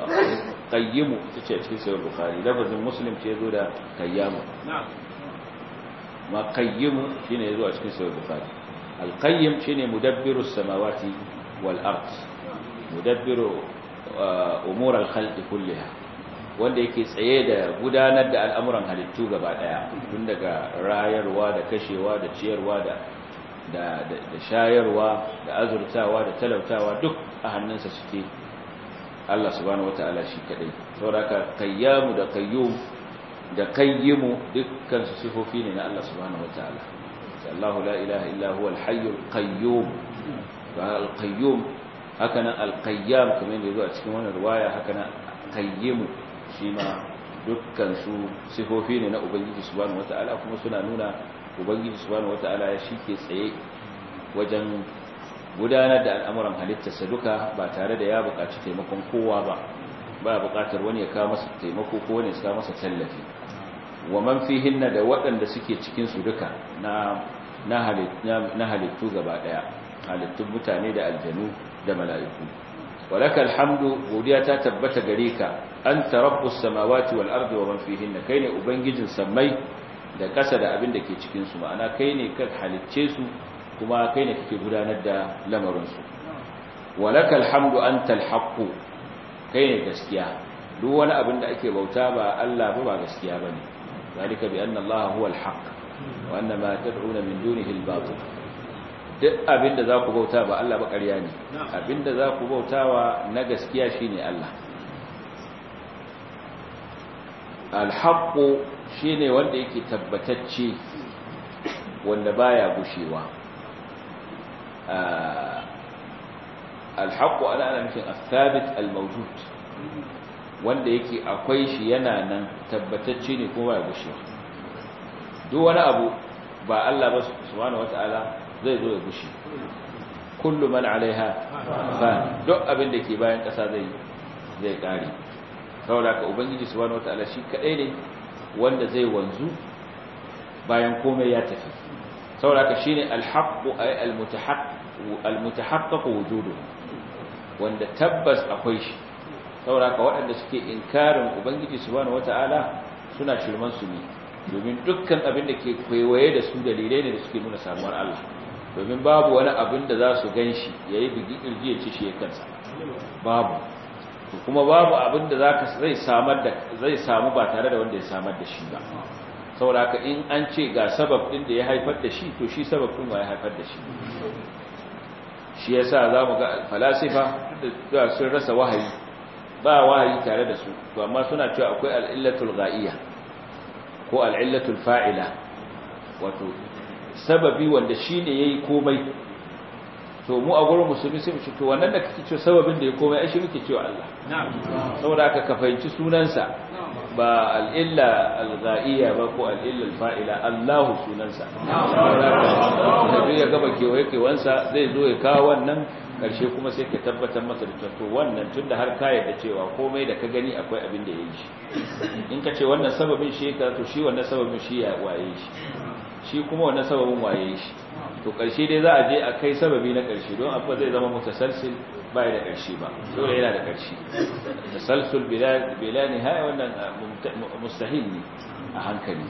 qayyimu tace a cikin sayyid bukhari lafazin muslim ce yazo da qayyamu ma qayyimu shine yazo a cikin sahih bukhari al-qayyim shine mudabbiru samawati wal ard mudabbiru umur al-khalqi kullaha wanda yake tsaye da gudanar da al'amuran halittu gaba daya tun daga rayarwa da kashewa da ciyarwa da da da shayarwa da azurtawa da talautawa duk a hannunsa suke Allah subhanahu wataala shi kadai saboda qayyamu da qayyum da qayyimu dukkan su sifofi ne na Allah subhanahu wataala Allahu la ilaha illa huwa al-hayyul qayyum wa al-qayyum hakanan al-qayyam kamar yadda zuwa cikin wannan riwaya hakanan qayyimu shi ma dukkan su sifofi ne na ubangiji subhanahu wataala kuma suna nuna ubangiji subhanahu wataala ya shike tsaye wajen gudanar da al'amuran halittarsa duka ba tare da ya buƙaci taimakon kowa ba ba buƙatar wani ya kawo masa taimako ko wani ya kawo masa tallafi wa man fihinna da waɗanda suke cikin su duka na na halittu gaba daya halittun mutane da aljanu da mala'iku walaka alhamdu godiya ta tabbata gare ka anta rabbus samawati wal ardi wa man fihinna kai ne ubangijin sammai da ƙasa da abin da ke cikin su ma'ana kai ne ka halicce su kuma kai ne kake gudanar da lamarin su walaka alhamdu antal haqqu kai ne gaskiya duk wani abin da ake bauta ba Allah ba ba gaskiya bane zalika bi anna Allah huwa al-haqq wa anna ma tad'una min dunihi al-batil duk abinda za ku bauta ba Allah ba ƙarya ne abinda za ku bautawa na gaskiya shine Allah al-haqqu shine wanda yake tabbatacce wanda baya gushewa al-haqqu ana ana nufin al-thabit al-mawjud wanda yake akwai shi yana nan tabbatacce ne kuma ya gushewa duk wani abu ba Allah ba subhanahu wataala zai zo ya gushe kullu man alaiha fan duk abin da ke bayan ƙasa zai zai kare saboda ka ubangiji subhanahu wataala shi kadai ne wanda zai wanzu bayan komai ya tafi saboda ka shine alhaqqu ay almutahaqqiq almutahaqqiq wujudu wanda tabbas akwai shi saboda ka waɗanda suke inkarin ubangiji subhanahu wataala suna shirman su ne domin dukkan abin da ke kwaikwaye da su dalilai ne da suke nuna samuwar Allah domin babu wani abin da za su gan shi ya yi bigi ƙirji ya ci shi kansa babu kuma babu abin da zai zai samu ba tare da wanda ya samar da shi ba saboda haka in an ce ga sabab ɗin da ya haifar da shi to shi sabab ɗin ba ya haifar da shi shi yasa za mu ga falasifa da sun rasa wahayi ba wahayi tare da su to amma suna cewa akwai al'illatul ga'iyya ko al'illatul fa'ila wato sababi wanda shi ne ya yi komai to mu a gurin musulmi sai mu ce to wannan da kake cewa sababin da ya komai ai shi muke cewa Allah saboda aka ka fahimci sunansa ba al'illa al-ga'iyya ba ko al'illa al-fa'ila Allahu sunansa saboda ka ya gaba kewaye kewansa zai zo ya kawo wannan karshe kuma sai ka tabbatar masa da to wannan tunda har ka yarda cewa komai da ka gani akwai abin da ya yi shi in ka ce wannan sababin shi ka to shi wannan sababin shi ya waye shi shi kuma wannan sababin waye shi to karshe dai za a je a kai sababi na karshe don abu zai zama mutasalsil bai da karshe ba dole yana da karshe tasalsul bila bila nihaya wannan mustahil ne a hankali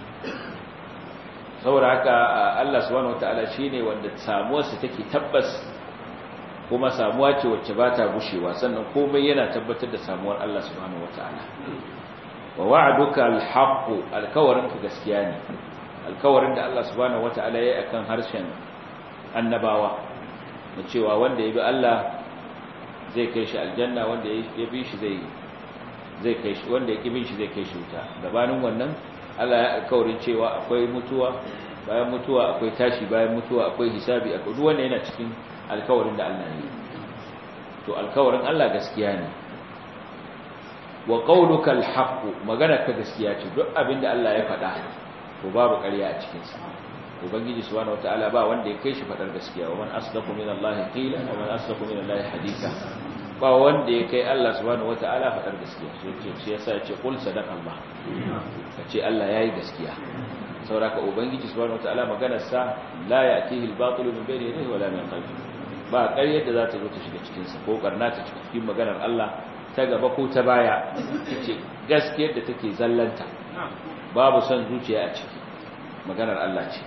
saboda haka Allah subhanahu wataala shine wanda samuwarsa take tabbas kuma samuwa ce wacce ba ta gushewa sannan komai yana tabbatar da samuwar Allah subhanahu wataala wa wa'duka al-haqqu alkawarinka gaskiya ne alkawarin da Allah subhanahu wataala ya yi akan harshen annabawa da cewa wanda ya bi Allah zai kai shi aljanna wanda ya bi shi zai zai kai shi wanda ya ki bin shi zai kai shi wuta gabanin wannan Allah ya alkawarin cewa akwai mutuwa bayan mutuwa akwai tashi bayan mutuwa akwai hisabi akwai duk wanda yana cikin alkawarin da Allah ya yi to alkawarin Allah gaskiya ne wa qawluka alhaq magana ka gaskiya ce duk abinda Allah ya faɗa to babu ƙarya a cikin sa ubangiji subhanahu wataala ba wanda ya kai shi faɗar gaskiya wa man asdaqu min Allah qila wa man asdaqu min Allah haditha ba wanda ya kai Allah subhanahu wataala faɗar gaskiya sai ce shi yasa ya ce qul sadaqa Allah kace Allah yayi gaskiya sauraka ubangiji subhanahu wataala maganar sa la ya'tihi al-batil min bayni yadayhi wala min khalfihi ba ƙaryar da za ta zo ta shiga cikin sa ko karna ta cikin maganar Allah ta gaba ko ta baya tace gaskiyar da take zallanta babu son zuciya a ciki maganar Allah ce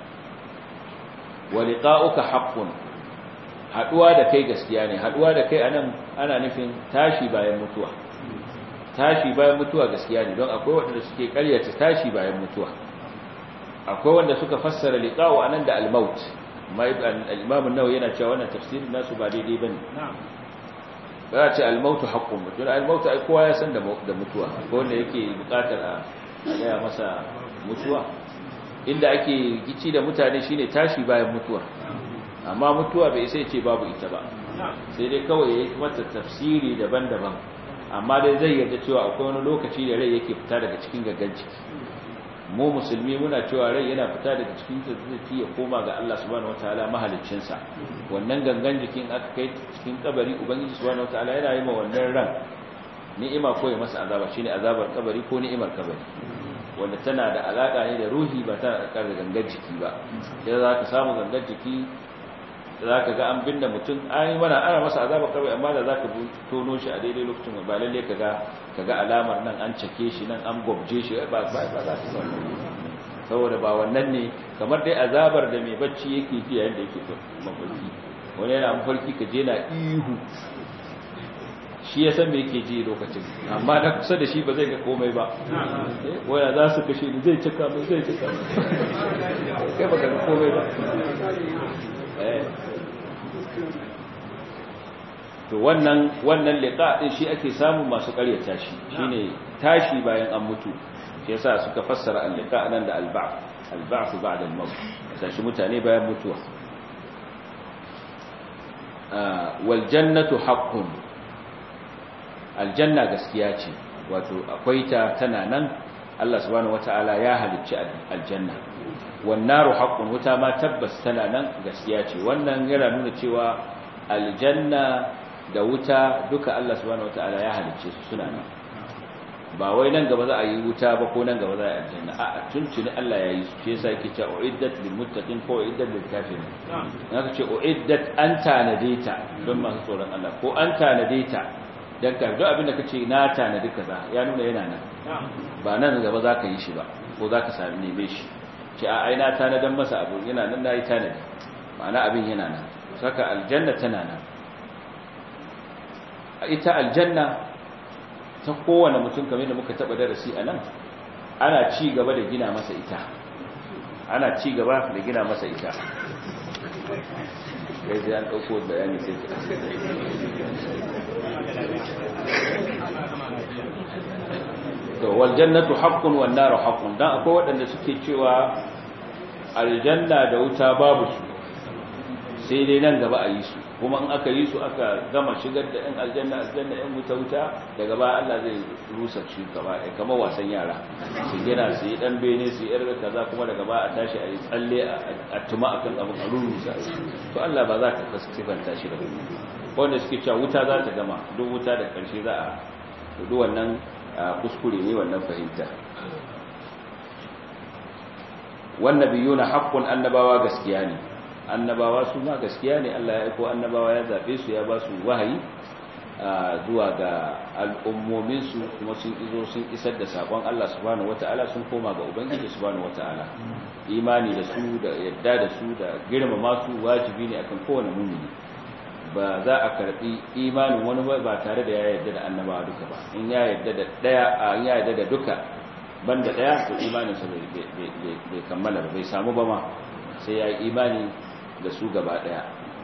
wa liqa'uka haqqun haduwa da kai gaskiya ne haduwa da kai anan ana nufin tashi bayan mutuwa tashi bayan mutuwa gaskiya ne don akwai wanda suke karyata tashi bayan mutuwa akwai wanda suka fassara liqa'u anan da al-maut al-imam an-nawawi yana cewa wannan tafsirin nasu ba daidai bane ba ce al-maut haqqun mutum al-maut ai kowa ya san da mutuwa ko wanda yake bukatar a gaya masa mutuwa inda ake gici da mutane shine tashi bayan mutuwa amma mutuwa bai sai ce babu ita ba sai dai kawai yayi mata tafsiri daban-daban amma dai zai yarda cewa akwai wani lokaci da rai yake fita daga cikin gaggan ciki mu musulmi muna cewa rai yana fita daga cikin jiki ya koma ga Allah subhanahu wataala mahaliccin sa wannan gangan jikin aka kai cikin kabari ubangiji subhanahu wataala yana yi ma wannan ran ni'ima ko ya masa azaba shine azabar kabari ko ni'imar kabari wanda tana da alaka ne da ruhi ba tana da gangan jiki ba sai za ka samu gangan jiki za ka ga an binne mutum an yi mana ana masa azabar kabari amma da za ka tono shi a daidai lokacin ba lalle ka ga ka ga alamar nan an cake shi nan an gwabje shi ba ba ba za ka samu saboda ba wannan ne kamar dai azabar da mai bacci yake ji yayin da yake mafarki wani yana mafarki ka je na ihu shi ya san me yake ji lokacin amma na kusa da shi ba zai ga komai ba waya za su kashe ni zai cika mai zai cika mai kai ba ga komai ba to wannan wannan liqa din shi ake samu masu ƙaryata shi shine tashi bayan an mutu shi yasa suka fassara al-liqa nan da al-ba'th al-ba'th ba'da al-maut tashi mutane bayan mutuwa wal jannatu haqqun aljanna gaskiya ce wato akwai ta tana nan Allah subhanahu wataala ya halicci aljanna wan naru haqqun wuta ma tabbas tana nan gaskiya ce wannan yana nuna cewa aljanna da wuta duka Allah subhanahu wataala ya halicce su suna nan ba wai nan gaba za a yi wuta ba ko nan gaba za a yi aljanna a tuntuni Allah ya yi su shi yasa yake cewa uiddat lil muttaqin ko uiddat lil kafirin haka ce uiddat an tanade ta don masu tsoron Allah ko an tanade ta dan ka duk abin da kace na tanadi kaza ya nuna yana nan ba nan gaba za ka yi shi ba ko za ka sami neme shi ce a ai na tanadan masa abu yana nan nayi tanadi ma'ana abin yana nan saka aljanna tana nan ita aljanna ta kowane mutum kamar da muka taba darasi a nan ana ci gaba da gina masa ita ana ci gaba da gina masa ita kai sai an ɗauko bayani sai ki to wal jannatu haqqun wan naru haqqun dan akwai waɗanda suke cewa aljanna da wuta babu su sai dai nan gaba a yi su kuma in aka yi su aka gama shigar da ɗan aljanna aljanna ɗan wuta wuta daga baya Allah zai rusa shi gaba ɗaya kamar wasan yara su gina su yi ɗan bene su yi ƴar kaza kuma daga baya a tashi a yi tsalle a tuma a kan abin a rurrusa to Allah ba za ka kasifanta shi da wani wanda suke cewa wuta za ta gama duk wuta da ƙarshe za a duk wannan kuskure ne wannan fahimta wannan biyu na haƙƙun annabawa gaskiya ne annabawa su ma gaskiya ne Allah ya aiko annabawa ya zabe su ya ba su wahayi zuwa ga al'ummomin su kuma sun izo sun isar da sakon Allah subhanahu wataala sun koma ga ubangiji subhanahu wataala imani da su da yadda da su da girmama su wajibi ne akan kowane mumini ba za a karbi imanin wani ba tare da ya yarda da annabawa duka ba in ya yarda da daya in ya yarda da duka banda daya to imanin sa bai kammala ba bai samu ba ma sai ya yi imani da su gaba daya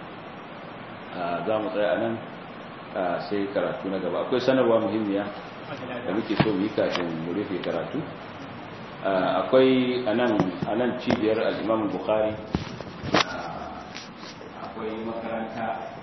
za mu tsaya nan sai karatu na gaba akwai sanarwa muhimmiya da muke so mu yi kafin mu rufe karatu akwai a nan cibiyar al'imam bukhari akwai makaranta